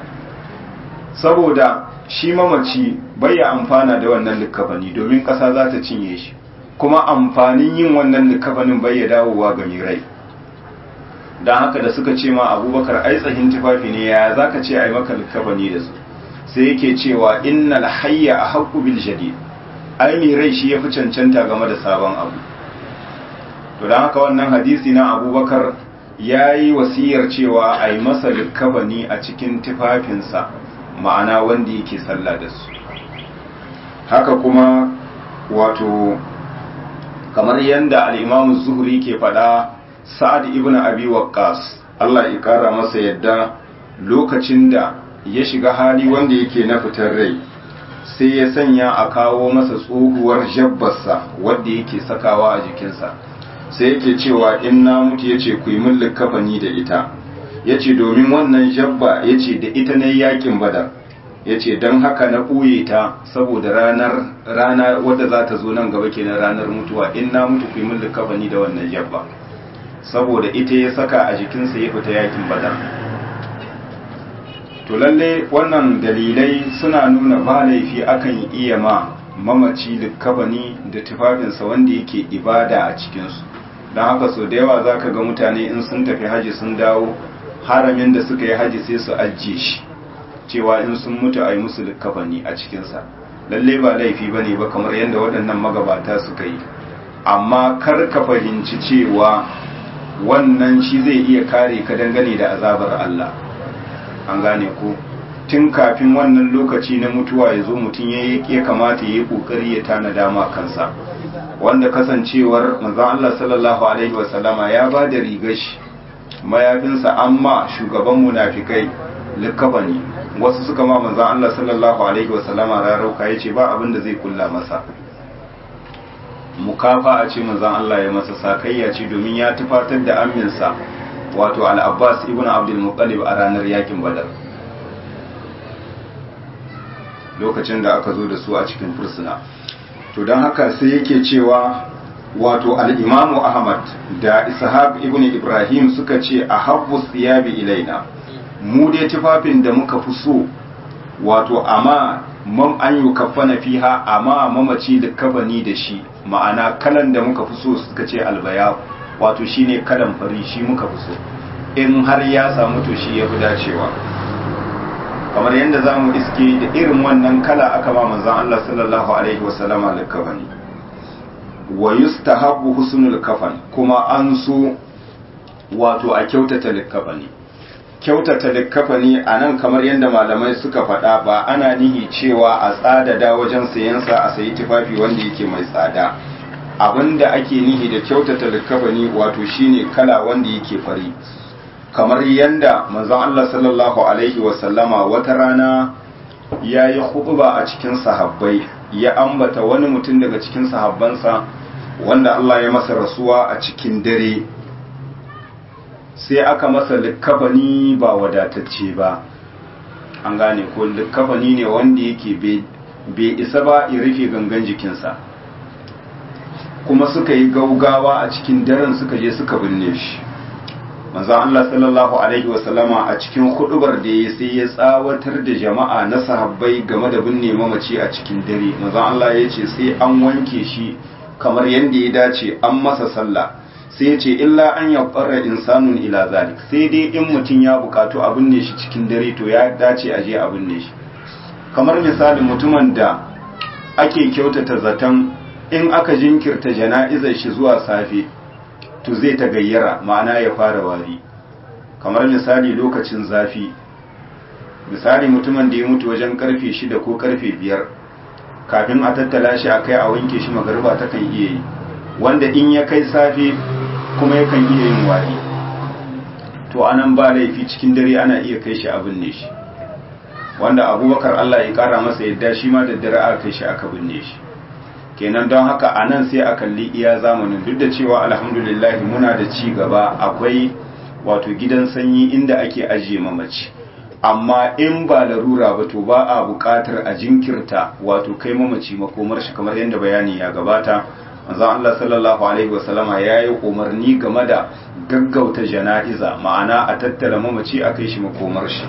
saboda shi mamaci bai ya amfana da wannan likkafani domin ƙasa za ta cinye shi kuma amfanin yin wannan likkafanin bai ya dawowa ga mai rai don haka da suka ce ma abubakar ai tsahin tufafi ne ya za ka ce a yi maka likafani da su sai yake cewa innal hayya a haƙƙu bil jadi ai mai rai shi ya fi cancanta game da sabon abu to don haka wannan hadisi na abubakar ya yi wasiyar cewa a yi masa likafani a cikin tufafinsa ma'ana wanda yake sallah da su haka kuma wato kamar yadda al'imamu zuhri ke faɗa sa'ad ibn abi waqqas Allah ya kara masa yadda lokacin da ya shiga hali wanda yake na fitar rai sai ya sanya a kawo masa tsohuwar jabbarsa wadda yake sakawa a jikinsa sai yake cewa in na mutu yace ku yi min likafani da ita yace domin wannan jabba yace da ita ne yakin badar yace dan haka na ɓoye ta saboda ranar rana wadda za ta zo nan gaba kenan ranar mutuwa in na mutu ku yi min likafani da wannan jabba saboda ita ya saka a jikinsa ya fita yakin badar to lalle wannan dalilai suna nuna ba laifi akan iya ma mamaci likkafani da tufafinsa wanda yake ibada a cikinsu don haka so da yawa za ka ga mutane in sun tafi haji sun dawo haramin da suka yi haji sai su ajiye shi cewa in sun mutu a yi musu likkafani a cikinsa lalle ba laifi ba ne ba kamar yadda waɗannan magabata suka yi amma kar ka fahimci cewa wannan shi zai iya kare ka dangane da azabar Allah an gane ko tun kafin wannan lokaci na mutuwa ya zo mutum ya kamata ya yi kokari ya tanada ma kansa wanda kasancewar manzon Allah sallallahu alaihi wasallama ya ba da rigar shi mayafinsa amma shugaban munafikai likabani wasu suka ma manzon Allah sallallahu alaihi wasallama rarauka yace ba abin da zai kulla masa mukafa a ce manzon Allah ya masa sakayya ce domin ya tufatar da aminsa wato al-Abbas ibn Abdul Muttalib a ranar yakin Badar lokacin da aka zo da su a cikin fursuna to don haka sai yake cewa wato al-Imamu Ahmad da Ishaq ibn Ibrahim suka ce ahabbu siyabi ilaina mu dai tufafin da muka fi so wato amma mam an yi kafana fiha amma mamaci da kabani da shi ma'ana kalan da muka fi so suka ce albaya wato shine kalan fari shi muka fi so in har ya samu to shi ya fi dacewa kamar yadda za mu iske da irin wannan kala aka ma manzan Allah sallallahu alaihi wasallama da kabani wa yustahabbu husnul kafan kuma an so wato a kyautata likafani kyautata likafani a nan kamar yadda malamai suka faɗa ba ana nihi cewa a tsadada wajen sayansa a sayi tufafi wanda yake mai tsada abinda ake nihi da kyautata likafani wato shine kala wanda yake fari kamar yadda manzon Allah sallallahu alaihi wasallama wata rana ya yi huɓuba a cikin sahabbai ya ambata wani mutum daga cikin sahabbansa wanda Allah ya masa rasuwa a cikin dare sai aka masa likkafani ba wadatacce ba an gane ko likkafani ne wanda yake bai isa ba ya rufe gangan jikinsa kuma suka yi gaugawa a cikin daren suka je suka binne shi manzo Allah sallallahu alaihi wasallama a cikin hudubar da ya sai ya tsawatar da jama'a na sahabbai game da binne mamaci a cikin dare manzo Allah ya ce sai an wanke shi kamar yadda ya dace an masa sallah sai ya ce illa an yaƙarra insanun ila zalik sai dai in mutum ya bukatu a binne shi cikin dare to ya dace a je a binne shi kamar misalin mutumin da ake kyautata zaton in aka jinkirta jana'izar shi zuwa safe to zai ta gayyara ma'ana ya fara wari kamar misali lokacin zafi misali mutumin da ya mutu wajen karfe shida ko karfe biyar kafin a tattala shi a kai a wanke shi magariba ta kan iya yi wanda in ya kai safe kuma yakan iya yin wari to anan ba laifi cikin dare ana iya kai shi a binne shi wanda abubakar Allah ya kara masa yadda shi ma da dare aka kai shi aka binne shi kenan don haka a nan sai a kalli iya zamanin duk da cewa alhamdulillah muna da ci gaba akwai wato gidan sanyi inda ake ajiye mamaci amma in ba larura ba to ba a buƙatar a jinkirta wato kai mamaci makomar shi kamar yadda bayani ya gabata manzon Allah sallallahu alaihi wasallama ya yi umarni game da gaggauta jana'iza ma'ana a tattara mamaci a kai shi makomar shi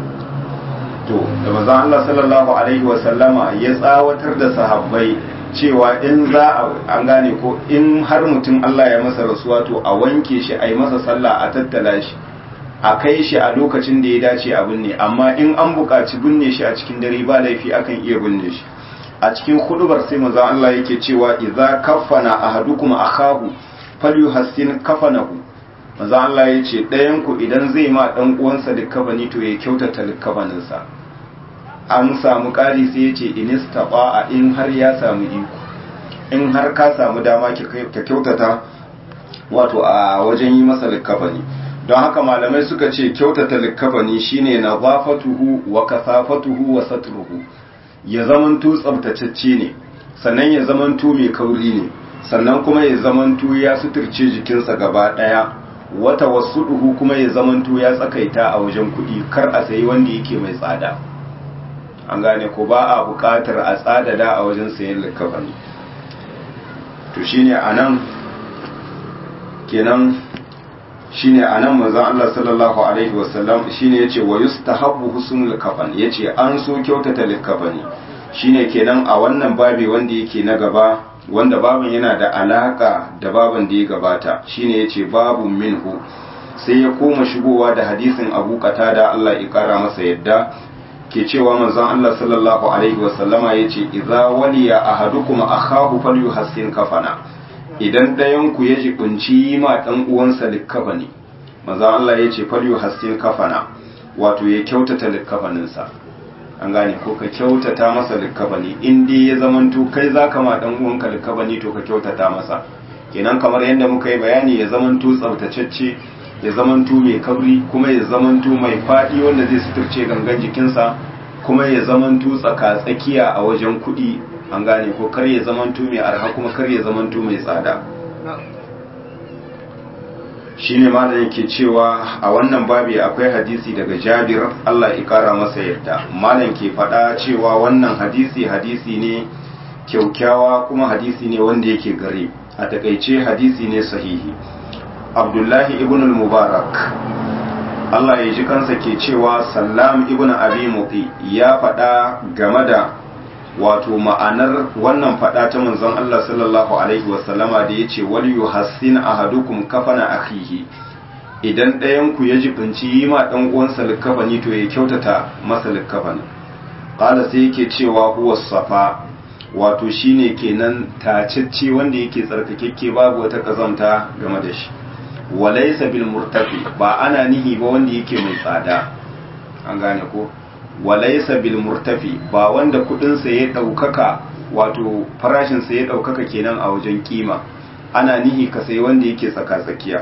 to da manzon Allah sallallahu alaihi wasallama ya tsawatar da sahabbai cewa in za a an gane ko in har mutum Allah ya masa rasuwa to a wanke shi a yi masa sallah a tattala shi a kai shi a lokacin da ya dace a binne amma in an buƙaci binne shi a cikin dare ba laifi akan iya binne shi a cikin hudubar sai manzo Allah yake cewa idza kaffana ahadukum akahu falyuhassin kafanahu manzo Allah yace ɗayan ku idan zai ma dan uwansa likafani to ya kyautata likafaninsa an samu ƙari sai yace inistaba in har ya samu iko in har ka samu dama ka kyautata wato a wajen yi masa likafani don haka malamai suka ce kyautata likafani shine nazafatuhu wa kasafatuhu wa satruhu ya zamanto tsabtacecce ne sannan ya zamanto mai kauri ne sannan kuma ya zamanto ya suturce jikinsa gaba daya wata wasu duhu kuma ya zamanto ya tsakaita a wajen kuɗi kar a sayi wanda yake mai tsada an gane ko ba a buƙatar a tsadada a wajen sayan likafani to shine anan kenan shine anan manzon Allah sallallahu alaihi wasallam shine yace wa yustahabbu husnul kafan yace an so kyautata likafani shine kenan a wannan babi wanda yake na gaba wanda babin yana da alaka da babin da ya gabata shine yace babu minhu sai ya koma shigowa da hadisin Abu Qatada Allah ya kara masa yadda ke cewa manzon Allah sallallahu alaihi wasallama yace idza waliya ahadukum akhahu falyuhassin kafana idan ɗayan ku ya jibinci ma ɗan uwansa likkafani maza Allah ya ce falyu hassin kafana wato ya kyautata likkafaninsa an gane ko ka kyautata masa likkafani in dai ya zamanto kai zaka ma ɗan uwanka likkafani to ka kyautata masa kenan kamar yadda muka yi bayani ya zamanto tsabtacecce ya zamanto mai kabri kuma ya zamanto mai faɗi wanda zai suturce gangan jikinsa kuma ya zamanto tsaka-tsakiya a wajen kuɗi an gane ko kar ya zamanto mai arha kuma kar ya zamanto mai tsada shine ma da yake cewa a wannan babi akwai hadisi daga jabir Allah ya kara masa yadda malam ke faɗa cewa wannan hadisi hadisi ne kyaukyawa kuma hadisi ne wanda yake gare a takaice hadisi ne sahihi abdullahi ibn al-mubarak Allah ya ji kansa ke cewa sallam ibn abi muti ya faɗa game da wato ma'anar wannan faɗa ta manzon Allah sallallahu alaihi wasallama da yace wal yuhassin ahadukum kafana akhihi idan ɗayan ku ya jibinci yi ma dan uwansa likafani to ya kyautata masa likafani qala sai yake cewa huwa safa wato shine kenan tacecce wanda yake tsarkakekke babu wata kazamta game da shi walaysa bil murtafi ba ana nihi ba wanda yake mai tsada an gane ko walaisa bil murtafi ba wanda kudinsa ya daukaka wato farashinsa ya daukaka kenan a wajen kima ana nihi ka sai wanda yake tsaka-tsakiya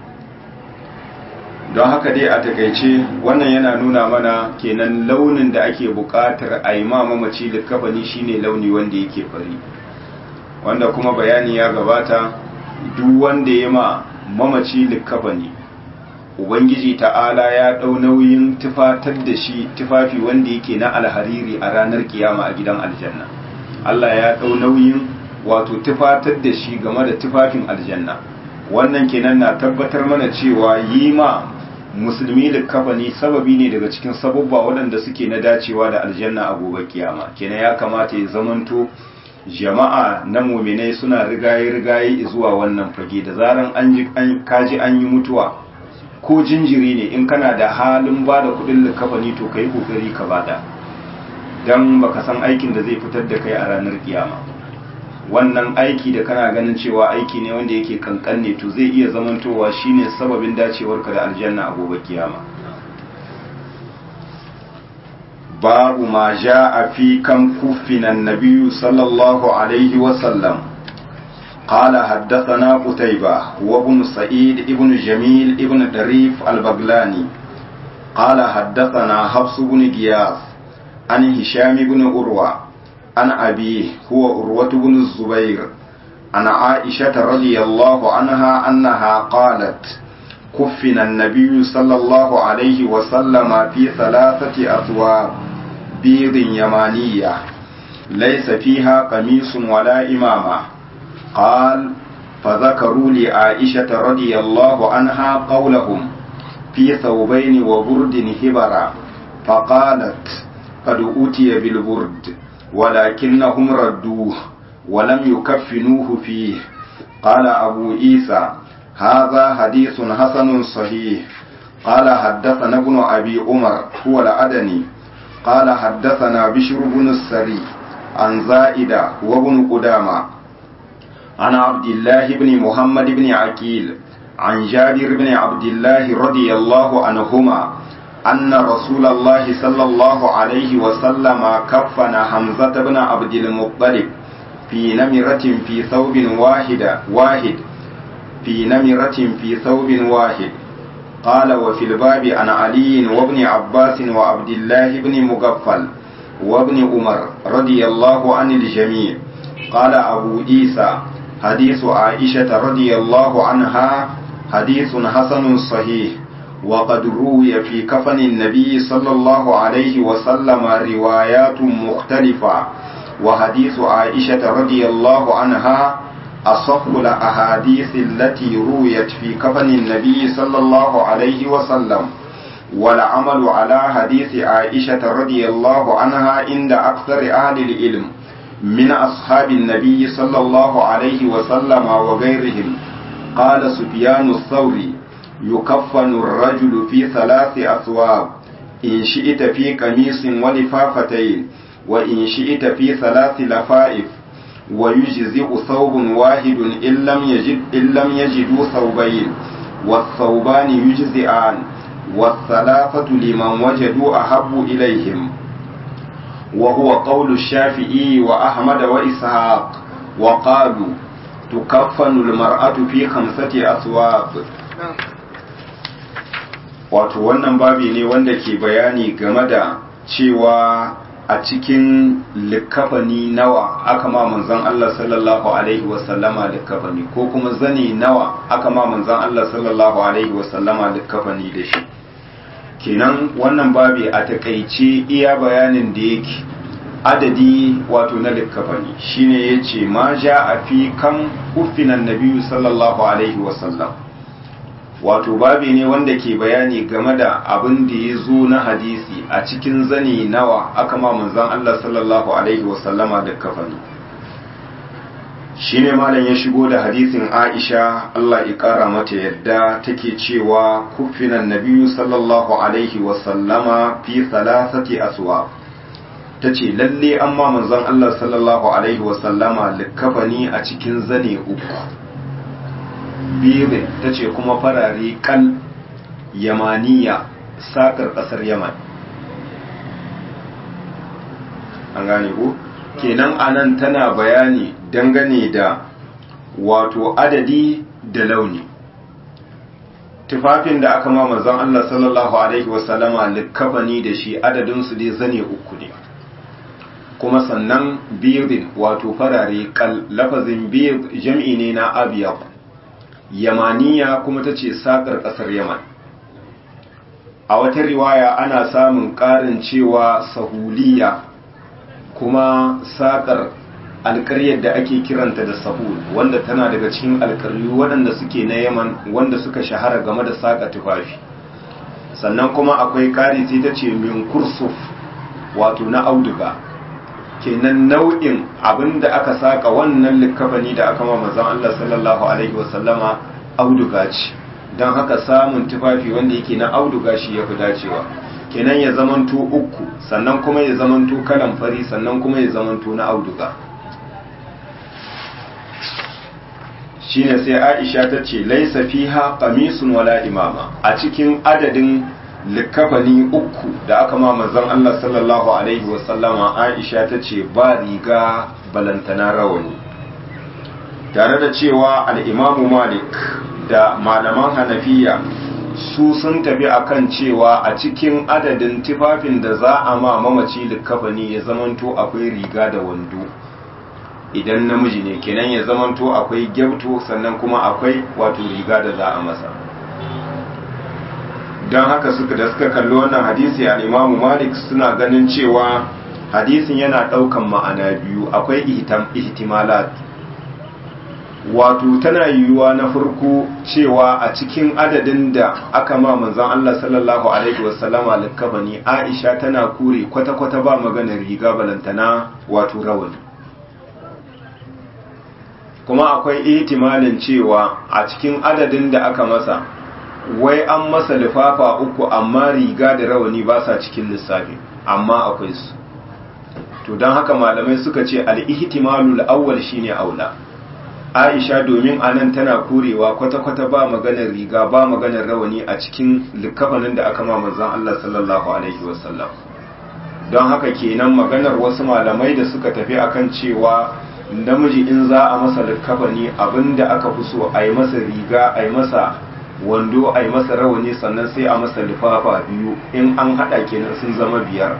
don haka dai a takaice wannan yana nuna mana kenan launin da ake buƙatar a yi mamaci likafani shine launi wanda yake fari wanda kuma bayani ya gabata duk wanda ya ma mamaci likafani ubangiji ta'ala ya ɗau nauyin tufatar da shi tufafi wanda yake na alhariri a ranar kiyama a gidan aljanna Allah ya ɗau nauyin wato tufatar da shi game da tufafin aljanna wannan kenan na tabbatar mana cewa yi ma musulmi likafani sababi ne daga cikin sababba waɗanda suke na dacewa da aljanna a gobe kiyama kenan ya kamata ya zamanto jama'a na muminai suna rigaye-rigaye zuwa wannan fage da zaran an kaji an yi mutuwa ko jinjiri ne in kana da halin ba da kudin likafani to ka yi kokari ka bada don baka san aikin da zai fitar da kai a ranar kiyama wannan aiki da kana ganin cewa aiki ne wanda yake kankan ne to zai iya zamantowa shine sababin dacewarka da aljanna a gobe kiyama babu ma a fi kan kuffinan nabiyyu sallallahu alaihi wasallam قال حدثنا قتيبة وابن سعيد ابن جميل ابن دريف البغلاني قال حدثنا حفص بن غياث عن هشام بن أروى عن أبيه هو أروة بن الزبير عن عائشة رضي الله عنها أنها قالت كفن النبي صلى الله عليه وسلم في ثلاثة أثواب بيض يمانية ليس فيها قميص ولا إمامة قال فذكروا لعائشة رضي الله عنها قولهم في ثوبين وبرد هبرا فقالت قد أوتي بالبرد ولكنهم ردوه ولم يكفنوه فيه قال أبو عيسى هذا حديث حسن صحيح قال حدثنا ابن أبي عمر هو الأدني قال حدثنا بشر بن السري عن زائدة وابن قدامة عن عبد الله بن محمد بن عقيل عن جابر بن عبد الله رضي الله عنهما أن رسول الله صلى الله عليه وسلم كفن حمزة بن عبد المطلب في نمرة في ثوب واحد واحد في نمرة في ثوب واحد قال وفي الباب عن علي وابن عباس وعبد الله بن مغفل وابن عمر رضي الله عن الجميع قال أبو عيسى حديث عائشة رضي الله عنها حديث حسن صحيح وقد روي في كفن النبي صلى الله عليه وسلم روايات مختلفة وحديث عائشة رضي الله عنها أصح الأحاديث التي رويت في كفن النبي صلى الله عليه وسلم والعمل على حديث عائشة رضي الله عنها عند أكثر أهل العلم من أصحاب النبي صلى الله عليه وسلم وغيرهم قال سفيان الثوري يكفن الرجل في ثلاث أثواب إن شئت في قميص ولفافتين وإن شئت في ثلاث لفائف wa yujzi'u thawbun wahidun illam yajid illam yajidu thawbayn والثوبان يجزئان والثلاثة لمن وجدوا أحب إليهم وهو قول الشافعي وأحمد وإسحاق وقالوا تكفن المرأة في خمسة أثواب wato wannan babi ne wanda ke bayani game da cewa a cikin likafani nawa aka ma manzon Allah sallallahu alaihi wasallama likafani ko kuma zani nawa aka ma manzon Allah sallallahu alaihi wasallama likafani da shi kenan wannan babi a takaice iya bayanin da yake adadi wato na likafani shine yace ma ja a fi kan kufinan nabiyyu sallallahu alaihi wasallam wato babi ne wanda ke bayani game da abin da ya zo na hadisi a cikin zani nawa aka ma manzon Allah sallallahu alaihi wasallama da kafani shine malam ya shigo da hadisin Aisha Allah ya kara mata yadda take cewa kufinan nabiyyu sallallahu alaihi wasallama fi thalathati aswa tace lalle amma manzon Allah sallallahu alaihi wasallama likafani a cikin zane uku biyu ta ce kuma farare kal yamaniya sakar kasar yaman an gane ku kenan anan tana bayani dangane da wato adadi da launi tufafin da aka ma manzon Allah sallallahu alaihi wasallama likafani da shi adadinsu dai zane uku ne kuma sannan birin wato farare kal lafazin bir jam'i ne na abiyab yamaniya kuma ta ce saƙar ƙasar yaman a wata riwaya ana samun ƙarin cewa sahuliya kuma saƙar alƙaryar da ake kiranta da sahul wanda tana daga cikin alƙaryu waɗanda suke na yaman wanda suka shahara game da saƙa tufafi sannan kuma akwai ƙari sai ta ce min kursuf wato na auduga kenan nau'in abin da aka saka wannan likafani da aka ma manzon Allah sallallahu alaihi wasallama auduga ce don haka samun tufafi wanda yake na auduga shi ya fi dacewa kenan ya zamanto uku sannan kuma ya zamanto kalan fari sannan kuma ya zamanto na auduga shine sai Aisha ta ce laisa fiha qamisun wala imama a cikin adadin likafani uku da aka ma manzon Allah sallallahu alaihi wasallama Aisha ta ce ba riga balantana rawani tare da cewa al'imamu Malik da malaman Hanafiya su sun tafi akan cewa a cikin adadin tufafin da za a ma mamaci likafani ya zamanto akwai riga da wando idan namiji ne kenan ya zamanto akwai gyabto sannan kuma akwai wato riga da za a masa don haka suka da suka kalli wannan hadisi a imamu malik suna ganin cewa hadisin yana ɗaukan ma'ana biyu akwai ihtimalat wato tana yiwuwa na farko cewa a cikin adadin da aka ma manzon Allah sallallahu alaihi wasallama likabani Aisha tana kure kwata-kwata ba magana riga balantana wato rawani kuma akwai ihtimalin cewa a cikin adadin da aka masa wai an masa lifafa uku amma riga da rawani ba sa cikin lissafi amma akwai su to don haka malamai suka ce al-ihtimalul awwal shine aula Aisha domin anan tana kurewa kwata-kwata ba maganar riga ba maganar rawani a cikin likafanin da aka ma manzon Allah sallallahu alaihi wasallam don haka kenan maganar wasu malamai da suka tafi akan cewa namiji in za a masa likafani abinda aka fi so a yi masa riga a yi masa wando a yi masa rawani sannan sai a masa lifafa biyu in an haɗa kenan sun zama biyar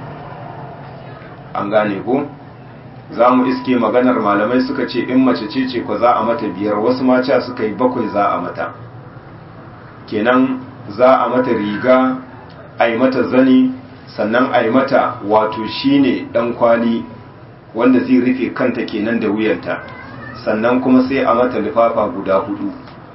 an gane ko za mu iske maganar malamai suka ce in mace ce ce ko za a mata biyar wasu maca suka yi bakwai za a mata kenan za a mata riga a yi mata zani sannan a yi mata wato shine dan kwali wanda zai rufe kanta kenan da wuyanta sannan kuma sai a mata lifafa guda hudu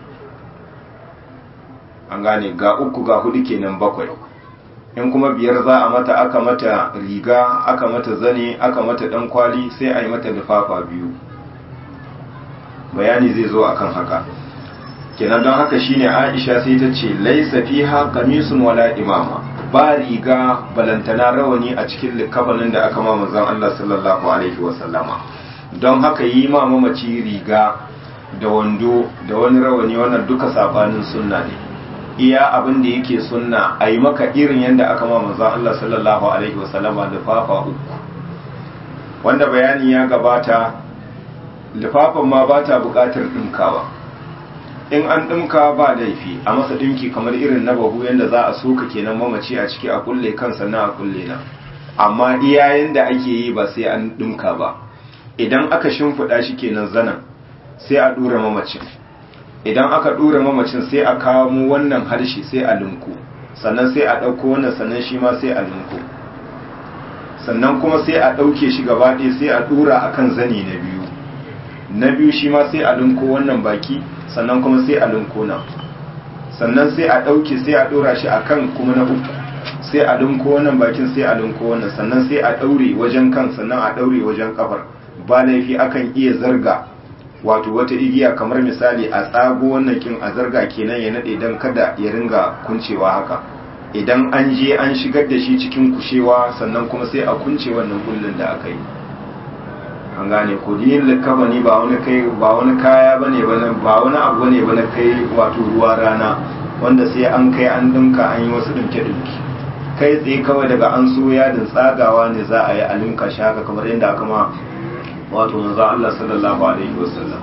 an gane ga uku ga hudu kenan bakwai in kuma biyar za a mata aka mata riga aka mata zane aka mata dan kwali sai a yi mata lifafa biyu bayani zai zo akan haka kenan don haka shine Aisha sai ta ce laisa fiha qamisun wala imama ba riga balantana rawani a cikin likafanin da aka ma manzon Allah sallallahu alaihi wasallama don haka yi ma mamaci riga da wando da wani rawani wannan duka sabanin sunna ne iya abin da yake sunna a yi maka irin yadda aka ma manzon Allah sallallahu alaihi wasallama lifafa uku wanda bayani ya gabata lifafan ma ba ta buƙatar ɗinkawa in an ɗinka ba laifi a masa ɗinki kamar irin na bahu yadda za a soka kenan mamaci a ciki a kulle kansa na a kulle na amma iya yadda ake yi ba sai an ɗinka ba idan aka shimfiɗa shi kenan zanen sai a ɗura mamacin idan aka ɗura mamacin sai a kamo wannan harshe sai a linku sannan sai a ɗauko wannan sannan shi ma sai a linku sannan kuma sai a ɗauke shi gaba ɗaya sai a ɗura a kan zani na biyu na biyu shi ma sai a linko wannan baki sannan kuma sai a linko nan sannan sai a ɗauke sai a ɗora shi a kan kuma na uku sai a linko wannan bakin sai a linko wannan sannan sai a ɗaure wajen kan sannan a ɗaure wajen kafar ba laifi akan iya zarga wato wata igiya kamar misali a tsago wannan kin a zarga kenan ya naɗe don kada ya ringa kuncewa haka idan an je an shigar da shi cikin kushewa sannan kuma sai a kunce wannan kullun da aka yi an gane ko yin likkafa ne ba wani kai ba wani kaya bane bane ba wani abu bane bane kai wato ruwa rana wanda sai an kai an dinka an yi wasu dinke dinki kai tsaye kawai daga an so yadin tsagawa ne za a yi a linka shi haka kamar yadda aka ma wato manzo Allah sallallahu alaihi wasallam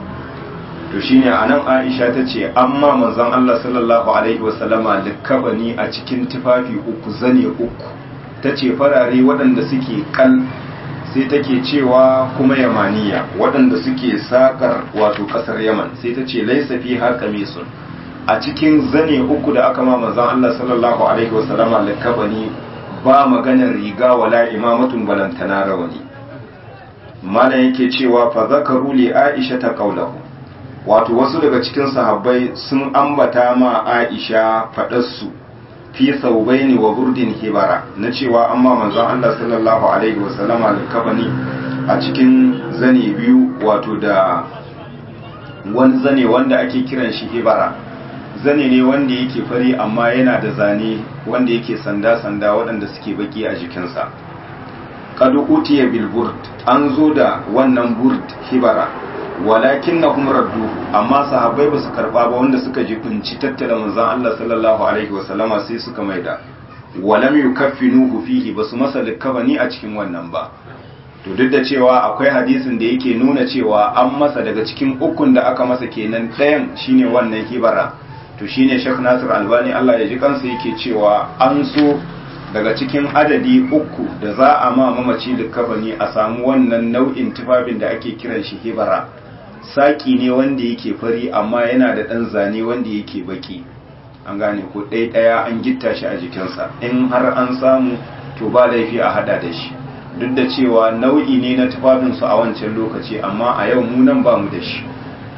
to shine anan Aisha ta ce amma manzon Allah sallallahu alaihi wasallama likkabani a cikin tufafi uku zane uku tace farare waɗanda suke kal sai take cewa kuma yamaniya waɗanda suke sakar wato ƙasar yaman sai ta ce laisa fi har kamisun a cikin zane uku da aka ma manzon Allah sallallahu alaihi wasallama likkabani ba maganar riga wala imamatun balantana rawani malam yake cewa fa zakaru li aisha ta qaulahu wato wasu daga cikin sahabbai sun ambata ma aisha faɗarsu fi saubaini wa burdin hibara na cewa amma manzon Allah sallallahu alaihi wa sallama alkafani a cikin zane biyu wato da wani zane wanda ake kiran shi hibara zane ne wanda yake fari amma yana da zane wanda yake sanda-sanda waɗanda suke baki a jikinsa kadu utiya bil burd an zo da wannan burd hibara walakin na kuma radduhu amma sahabbai ba su karba ba wanda suka jibinci tattara manzan Allah sallallahu alaihi wasallama sai suka maida walam yukaffinuhu fihi basu masa likkabani a cikin wannan ba to duk da cewa akwai hadisin da yake nuna cewa an masa daga cikin ukun da aka masa kenan ɗayan shine wannan hibara to shine Sheikh Nasir Albani Allah ya ji kansa yake cewa an so daga cikin adadi uku da za a ma mamaci likkabani a samu wannan nau'in tufafin da ake kiran shi hibara saki ne wanda yake fari amma yana da ɗan zane wanda yake baki an gane ko ɗaya ɗaya an gitta shi a jikinsa in har an samu to ba laifi a hada da shi duk da cewa nau'i ne na tufafinsu a wancan lokaci amma a yau mu nan ba mu da shi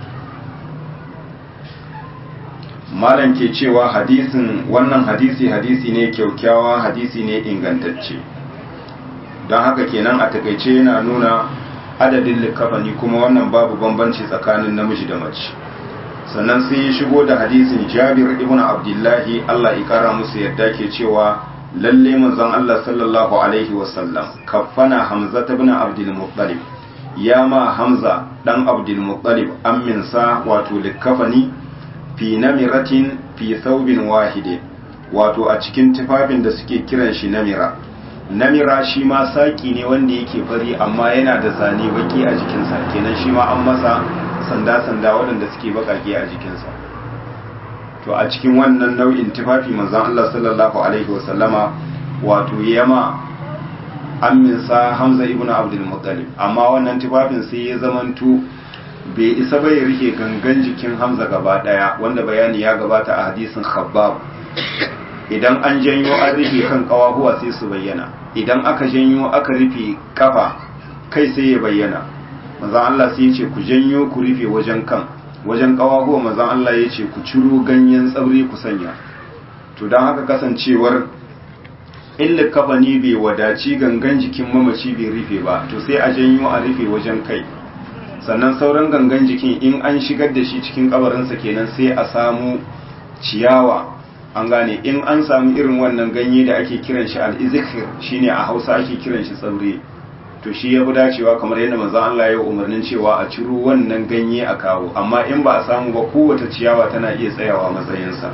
malam ke cewa hadisin wannan hadisi hadisi ne kyaukyawa hadisi ne ingantacce don haka kenan a takaice yana nuna adadin likafani kuma wannan babu bambanci tsakanin namiji da mace sannan sai ya shigo da hadisin jabir ibn abdullahi allah ya kara musu yadda ke cewa lalle manzon allah sallallahu alaihi wasallam kafana hamza ibn abdul muttalib ya ma hamza dan abdul muttalib amminsa wato likafani fi namiratin fi thawbin wahide wato a cikin tufafin da suke kiran shi namira namira shi ma saki ne wanda yake fari amma yana da zane baki a jikinsa kenan shi ma an masa sanda-sanda waɗanda suke bakake a jikinsa to a cikin wannan nau'in tufafi manzon Allah sallallahu alaihi wasallama wato yama amminsa Hamza ibn Abdul Muttalib amma wannan tufafin sai ya zamanto bai isa bai rike gangan jikin Hamza gaba daya wanda bayani ya gabata a hadisin Khabbab idan an janyo an rufe kan kawahuwa sai su bayyana idan aka janyo aka rufe kafa kai sai ya bayyana manzon Allah sai ya ce ku janyo ku rufe wajen kan wajen kawahuwa manzon Allah ya ce ku ciro ganyen tsauri ku sanya to don haka kasancewar illa kafa ne bai wadaci gangan jikin mamaci bai rufe ba to sai a janyo a rufe wajen kai sannan sauran gangan jikin in an shigar da shi cikin kabarinsa kenan sai a samu ciyawa an gane in an samu irin wannan ganye da ake kiran shi al'izikir shine a hausa ake kiran shi tsaure to shi ya fi dacewa kamar yadda manzon Allah ya umarnin cewa a ciro wannan ganye a kawo amma in ba a samu ba kowace ciyawa tana iya tsayawa matsayinsa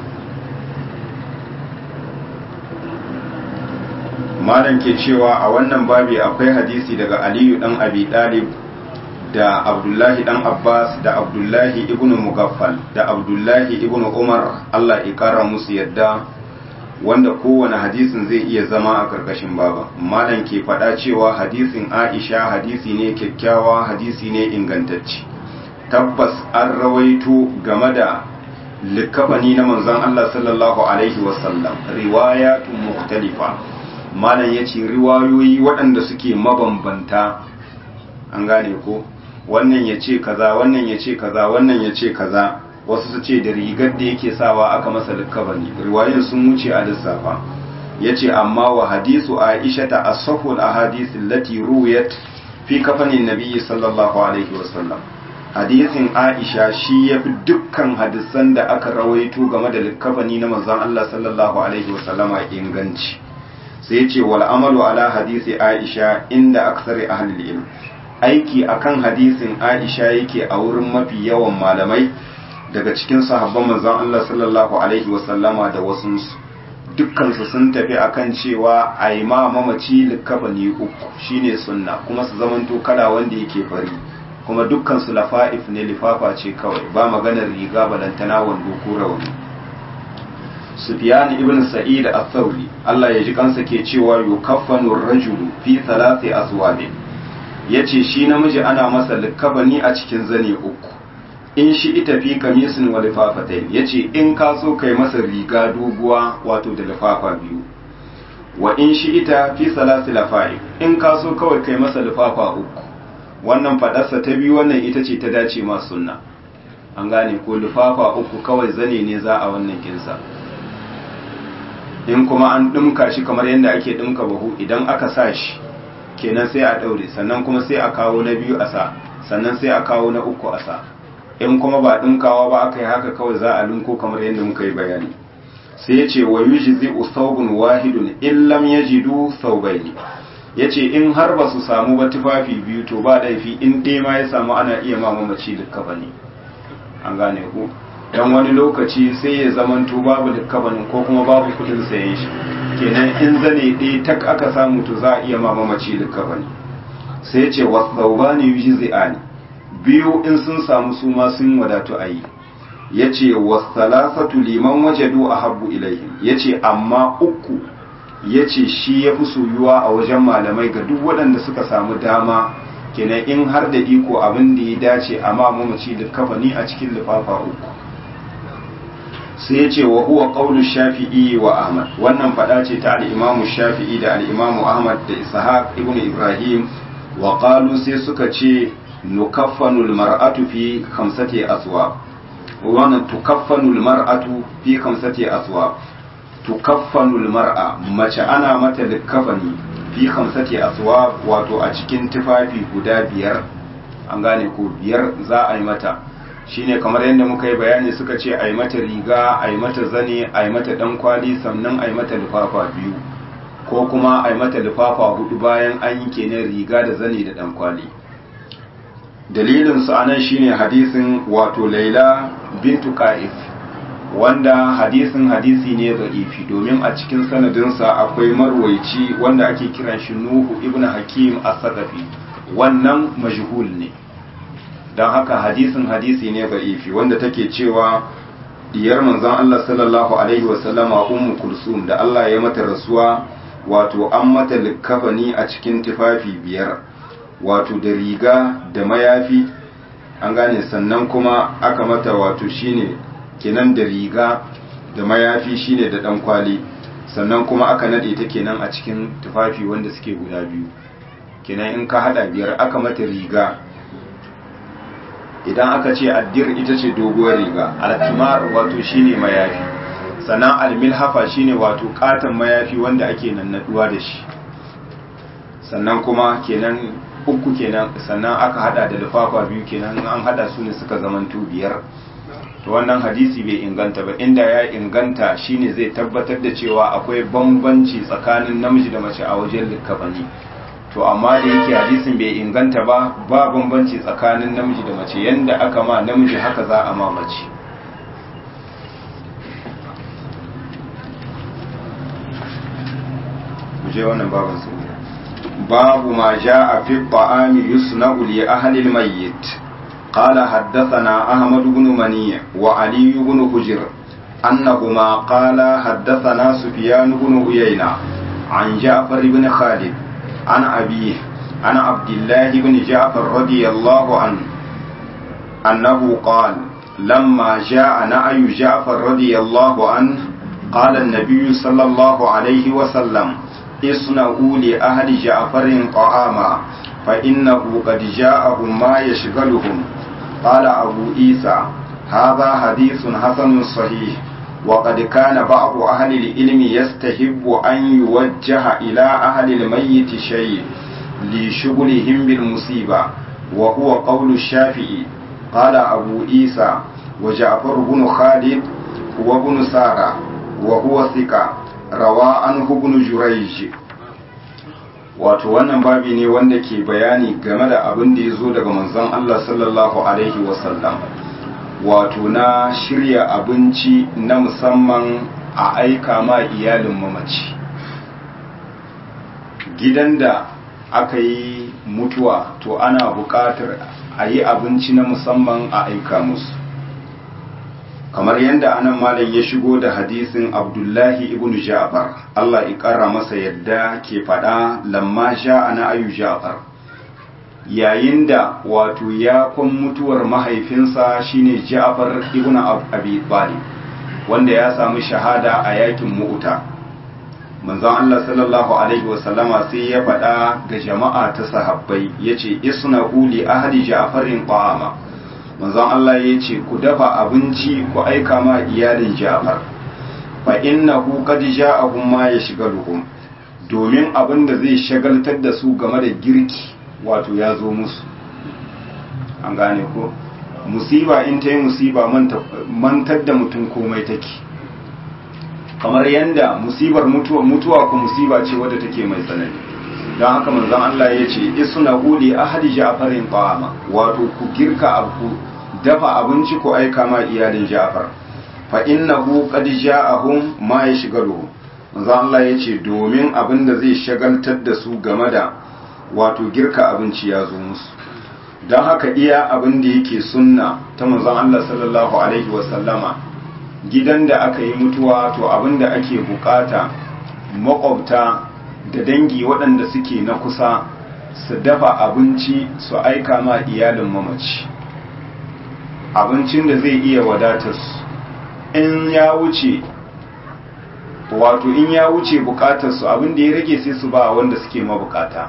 malam ke cewa a wannan babi akwai hadisi daga aliyu dan abi dalib da abdullahi dan abbas da abdullahi ibn mugaffal da abdullahi ibn umar allah ikara musu yadda wanda kowane hadisin zai iya zama a karkashin baba malam ke faɗa cewa hadisin aisha hadisi ne kyakkyawa hadisi ne ingantacce tabbas an rawaito game da likafani na manzon allah sallallahu alaihi wasallam riwayatun mukhtalifa malam ya ce riwayoyi waɗanda suke mabambanta an gane ko wannan ya ce kaza wannan ya ce kaza wannan ya ce kaza wasu su ce da rigar da yake sawa aka masa likabani riwayoyin sun wuce a lissafa ya ce amma wa hadisu aisha ta asahul ahadisin lati ruwayat fi kafanin nabiyyi sallallahu alaihi wasallam hadisin aisha shi ya fi dukkan hadisan da aka rawaito game da likafani na manzon Allah sallallahu alaihi wasallama inganci sai ce wal amalu ala hadisi aisha inda aksari ahlul ilm aiki akan hadisin aisha yake a wurin mafi yawan malamai daga cikin sahabban manzon Allah sallallahu alaihi wasallama da wasu dukkansu sun tafi akan cewa a yi ma mamaci likafani uku shine sunna kuma su zamanto kala wanda yake fari kuma dukkansu lafa'if ne lifafa ce kawai ba maganar riga balantana wando ko rauni Sufyan ibn Sa'id al-Thawri Allah ya ji kansa ke cewa yukaffanu ar-rajulu fi thalathi aswadin yace shi namiji ana masa likabani a cikin zane uku in shi ita fi kamisin wa lifafatain yace in ka so kai masa riga doguwa wato da lifafa biyu wa in shi ita fi salasi lafa'i in ka so kawai kai masa lifafa uku wannan fadarsa ta biyu wannan ita ce ta dace ma sunna an gane ko lifafa uku kawai zane ne za a wannan kinsa in kuma an ɗumka shi kamar yadda ake ɗumka bahu idan aka sa shi kenan sai a ɗaure sannan kuma sai a kawo na biyu a sa sannan sai a kawo na uku a sa in kuma ba ɗumkawa ba aka yi haka kawai za a linko kamar yadda muka yi bayani sai ya ce wa yuji zai usaubun wahidun in lam yajidu saubaini ya ce in har ba su samu ba tufafi biyu to ba laifi in ɗaya ma ya samu ana iya ma mamaci likkafani an gane ku dan wani lokaci sai ya zamanto babu likkabanin ko kuma babu kudin sayen shi kenan in zane ɗaya tak aka samu to za a iya ma mamaci likkabani sai ya ce wasaubani yujzi'ani biyu in sun samu su ma sun wadatu a yi ya ce wasalasatu liman wajadu a habbu ilaihim ya ce amma uku ya ce shi ya fi soyuwa a wajen malamai ga duk waɗanda suka samu dama kenan in har da iko abin da ya dace a ma mamaci likkafani a cikin lifafa uku sai ya ce wa huwa qawlu shafi'i wa ahmad wannan fada ce ta al-imamu shafi'i da al-imamu ahmad da ishaq ibnu ibrahim wa qalu sai suka ce nukaffanu al-mar'atu fi khamsati aswab wannan tukaffanu al-mar'atu fi khamsati aswab tukaffanu al-mar'a mace ana mata likafani fi khamsati aswab wato a cikin tufafi guda biyar an gane ko biyar za a yi mata shine kamar yadda muka yi bayani suka ce a yi mata riga a yi mata zane a yi mata dan kwali sannan a yi mata lifafa biyu ko kuma a yi mata lifafa hudu bayan an yi kenan riga da zane da dan kwali dalilin su anan shine hadisin wato laila bintu ka'if wanda hadisin hadisi ne da'ifi domin a cikin sanadinsa akwai marwaici wanda ake kiran shi nuhu ibn hakim as-saqafi wannan majhul ne don haka hadisin hadisi ne ba'ifi wanda take cewa diyar manzon Allah sallallahu alaihi wasallama ummu kulsum da Allah ya mata rasuwa wato an mata likkafani a cikin tufafi biyar wato da riga da mayafi an gane sannan kuma aka mata wato shine kenan da riga da mayafi shine da dan kwali sannan kuma aka nade ta kenan a cikin tufafi wanda suke guda biyu kenan in ka hada biyar aka mata riga idan aka ce addir ita ce doguwar riga alkimar wato shine mayafi sannan almilhafa shine wato katon mayafi wanda ake nannaduwa da shi sannan kuma kenan uku kenan sannan aka hada da lufafa biyu kenan an hada su ne suka zamanto biyar to wannan hadisi bai inganta ba inda ya inganta shine zai tabbatar da cewa akwai bambanci tsakanin namiji da mace a wajen likafani to amma da yake hadisin bai inganta ba ba bambanci tsakanin namiji da mace yanda aka ma namiji haka za a ma mace je wannan babin su babu ma jaa fi ta'ami yusna'u li ahli al-mayyit qala haddathana ahmad ibn mani wa ali ibn hujr annahuma qala haddathana sufyan ibn uyayna an ja'far ibn khalid an abi an abdullah ibn ja'far radiyallahu anhu annahu qala لما جاء نعي جعفر رضي الله عنه قال النبي صلى الله عليه وسلم اصنعوا لأهل جعفر طعاما فإنه قد جاءهم ما يشغلهم قال أبو عيسى هذا حديث حسن صحيح وقد كان بعض أهل العلم يستحب أن يوجه إلى أهل الميت شيء لشغلهم بالمصيبة وهو قول الشافعي قال أبو عيسى وجعفر بن خالد وابن سارة وهو ثقة rawa an hubnu jurayj wato wannan babi ne wanda ke bayani game da abin da ya zo daga manzon Allah sallallahu alaihi wasallam wato na shirya abinci na musamman a aika ma iyalin mamaci gidan da aka yi mutuwa to ana buƙatar a yi abinci na musamman a aika musu kamar yadda anan malam ya shigo da hadisin abdullahi ibn ja'far Allah ya kara masa yadda ke fada lamma sha ana ayu ja'far yayin da wato ya kun mutuwar mahaifinsa shine ja'far ibn abi talib wanda ya samu shahada a yakin mu'uta manzon Allah sallallahu alaihi wasallama sai ya fada ga jama'a ta sahabbai yace isna uli ahli ja'farin qama manzon Allah ya ce ku dafa abinci ku aika ma iyalin Ja'far fa innahu qad ja'ahum ma yashghaluhum domin abin da zai shagaltar da su game da girki wato ya zo musu an gane ko musiba in ta yi musiba mantar da mutum komai take kamar yanda musibar mutuwa mutuwa ko musiba ce wadda take mai tsanani don haka manzon Allah ya ce isna huli ahadi ja'farin ta'ama wato ku girka abu dafa abinci ku aika ma iyalin Ja'far fa innahu qad ja'ahum ma yashghaluhum manzon Allah ya ce domin abin da zai shagaltar da su game da wato girka abinci ya zo musu don haka iya abin da yake sunna ta manzon Allah sallallahu alaihi wasallama gidan da aka yi mutuwa to abin da ake bukata makwabta da dangi waɗanda suke na kusa su dafa abinci su aika ma iyalin mamaci abincin da zai iya wadatar su in ya wuce wato in ya wuce bukatar su abin da ya rage sai su ba wanda suke mabukata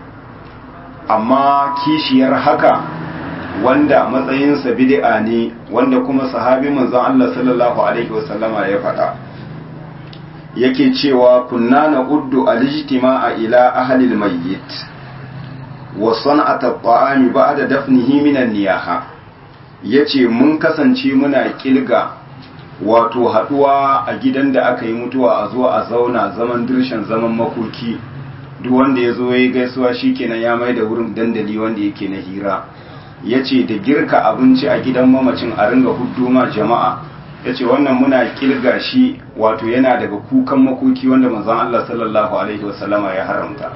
amma kishiyar haka wanda matsayinsa bid'a ne wanda kuma sahabi manzon Allah sallallahu alaihi wasallama ya faɗa yake cewa kunna na uddu alijtima'a ila ahli almayyit wa san'at at-ta'ami ba'da dafnihi min an-niyaha yace mun kasance muna kilga wato haduwa a gidan da aka yi mutuwa a zo a zauna zaman dirshan zaman makoki duk wanda ya zo ya yi gaisuwa shikenan ya mai da wurin dandali wanda yake na hira yace da girka abinci a gidan mamacin a ringa hudduma jama'a ya ce wannan muna kirga shi wato yana daga kukan makoki wanda manzon Allah sallallahu Alaihi wasallama ya haramta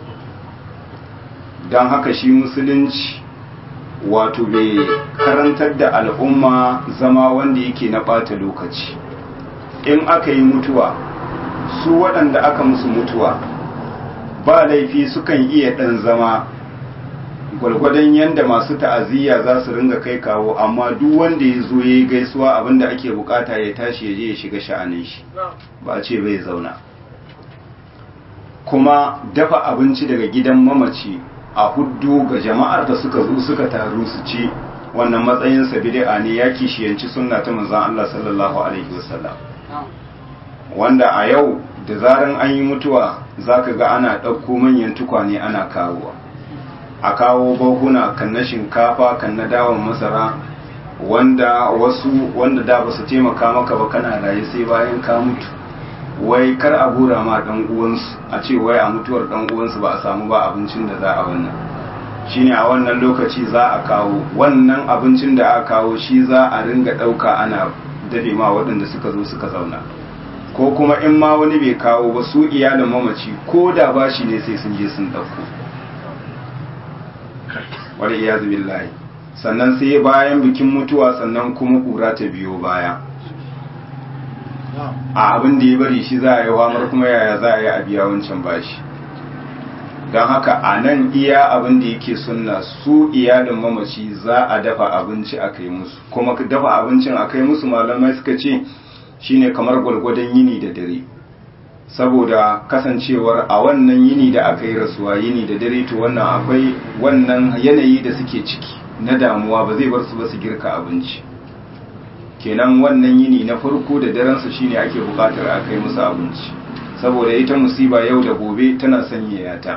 don haka shi musulunci wato bai karantar da al'umma zama wanda yake na ɓata lokaci in aka yi mutuwa su waɗanda aka musu mutuwa ba laifi sukan iya ɗan zama gwargwadon yadda masu ta'aziyya za su ringa kai kawo amma duk wanda ya zo ya yi gaisuwa abinda ake bukata ya tashi ya je ya shiga sha'anin shi ba ce bai zauna kuma dafa abinci daga gidan mamaci a huddu ga jama'ar da suka zo suka taru su ci wannan matsayin sa bid'a ne ya kishiyanci sunna ta manzon Allah sallallahu alaihi wasallam wanda a yau da zaran an yi mutuwa zaka ga ana ɗauko manyan tukwane ana kawowa a kawo bahuna kan na shinkafa kan na dawon masara wanda wasu wanda da ba su taimaka maka ba kana raye sai bayan ka mutu wai kar a gura ma dan uwansu a ce wai a mutuwar dan uwansu ba a samu ba abincin da za a wannan shine a wannan lokaci za a kawo wannan abincin da aka kawo shi za a ringa ɗauka ana dafe ma waɗanda suka zo suka zauna ko kuma in ma wani bai kawo ba su iyalin mamaci ko da ba shi ne sai sun je sun ɗauko wani iyazu billahi sannan sai bayan bikin mutuwa sannan kuma ƙura ta biyo baya a abin da ya bari shi za a yi hamar kuma yaya za a yi a biya wancan bashi don haka a nan iya abin da yake sunna su iyalin mamaci za a dafa abinci a kai musu kuma dafa abincin a kai musu malamai suka ce shine kamar gwalgwadon yini da dare saboda kasancewar a wannan yini da aka yi rasuwa yini da dare to wannan akwai wannan yanayi da suke ciki na damuwa ba zai bar su ba su girka abinci kenan wannan yini na farko da darensu shine ake bukatar a kai musu abinci saboda ita musiba yau da gobe tana sanyaya ta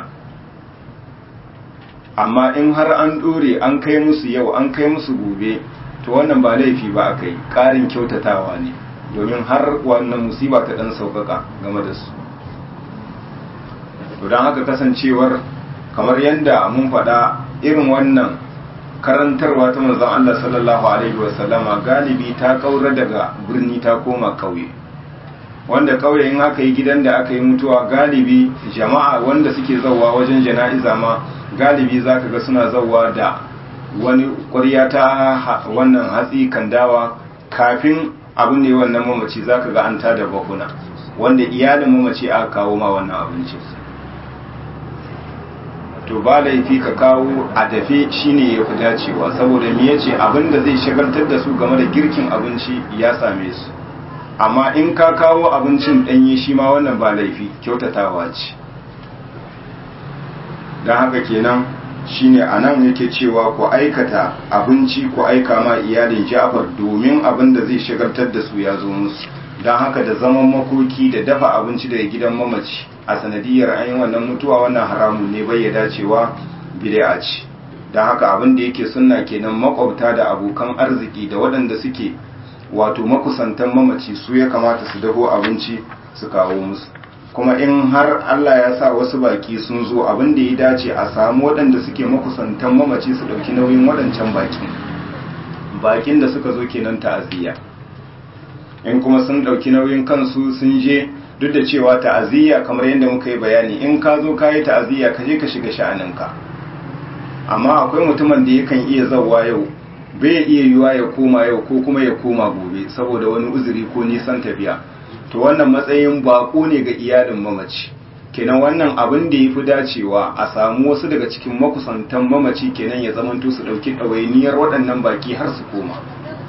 amma in har an dore an kai musu yau an kai musu gobe to wannan ba laifi ba a kai ƙarin kyautatawa ne domin har wannan musiba ta ɗan sauƙaƙa game da su to don haka kasancewar kamar yadda mun faɗa irin wannan karantarwa ta manzon Allah sallallahu alaihi wasallama galibi ta kaura daga birni ta koma ƙauye wanda ƙauye in aka yi gidan da aka yi mutuwa galibi jama'a wanda suke zauwa wajen jana'iza ma galibi za ka ga suna zauwa da wani ƙwarya ta wannan hatsi kandawa kafin abin ne wannan mamaci za ka ga an tada bakuna wanda iyalin mamaci aka kawo ma wannan abinci to ba laifi ka kawo a dafe shine ya fi dacewa saboda me yace abin da zai shagaltar da su game da girkin abinci ya same su amma in ka kawo abincin ɗanye shi ma wannan ba laifi kyautatawa ce don haka kenan shine a nan yake cewa ku aikata abinci ku aika ma iyalin jafar domin abin da zai shagaltar da su ya zo musu don haka da zaman makoki da dafa abinci daga gidan mamaci a sanadiyar an yi wannan mutuwa wannan haramun ne bai ya dacewa bid'a ce don haka abin da yake sunna kenan makwabta da abokan arziki da waɗanda suke wato makusantan mamaci su ya kamata su daho abinci su kawo musu kuma in har Allah ya sa wasu baki sun zo abin da ya dace a samu waɗanda suke makusantan mamaci su ɗauki nauyin waɗancan bakin bakin da suka zo kenan ta'aziyya in kuma sun ɗauki nauyin kansu sun je duk da cewa ta'aziyya kamar yadda muka yi bayani in ka zo ka yi ta'aziyya ka je ka shiga sha'aninka amma akwai mutumin da yakan iya zauwa yau bai iya yiwa ya koma yau ko kuma ya koma gobe saboda wani uzuri ko nisan tafiya to wannan matsayin bako ne ga iyalin mamaci kenan wannan abin da ya fi dacewa a samu wasu daga cikin makusantan mamaci kenan ya zamanto su ɗauki ɗawainiyar waɗannan baki har su koma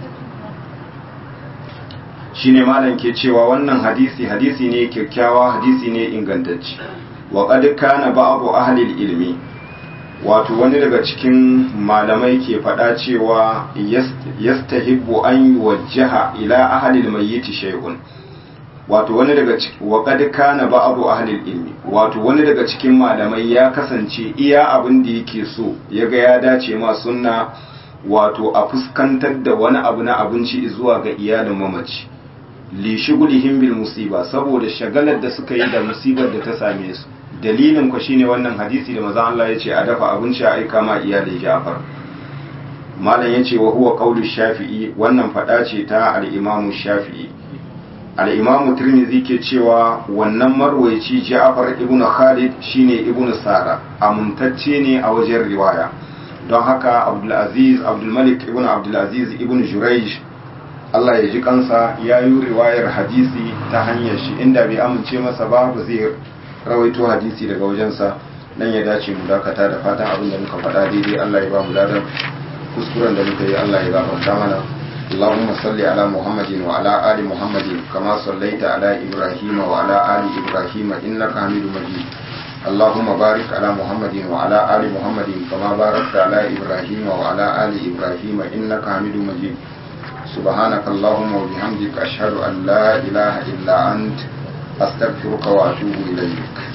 shine malam ke cewa wannan hadisi hadisi ne kyakkyawa hadisi ne ingantacce wa qad kana ba'du ahli ilmi wato wani daga cikin malamai ke faɗa cewa yastahibbu an yuwajjaha ila ahli almayyit shay'un wato wani daga wa qad kana ba'du ahli ilmi wato wani daga cikin malamai ya kasance iya abin da yake so yaga ya dace ma sunna wato a fuskantar da wani abu na abinci zuwa ga iyalin mamaci li shugulihim bil musiba saboda shagalar da suka yi da musibar da ta same su dalilin ku shine wannan hadisi da manzon Allah yace a dafa abinci a aika ma iyalin Ja'far malam yace wa huwa qaulu Shafi'i wannan fada ce ta al-Imam Shafi'i al-Imam Tirmidhi ke cewa wannan marwayi Ja'far ibn Khalid shine ibn Sara amuntacce ne a wajen riwaya don haka Abdul Aziz Abdul Malik ibn Abdul Aziz ibn Jurayj Allah ya ji kansa ya yi riwayar hadisi ta hanyar shi inda bai amince masa ba ba zai rawaito hadisi daga wajensa nan ya dace mu dakata da fatan abin da muka faɗa daidai Allah ya ba mu ladan kuskuren da muka yi Allah ya gafarta mana اللهم صل على محمد وعلى آل محمد كما صليت على إبراهيم وعلى آل إبراهيم إنك حميد مجيد اللهم بارك على محمد وعلى آل محمد كما باركت على إبراهيم وعلى آل إبراهيم إنك حميد مجيد سبحانك اللهم وبحمدك أشهد أن لا إله إلا أنت أستغفرك وأتوب إليك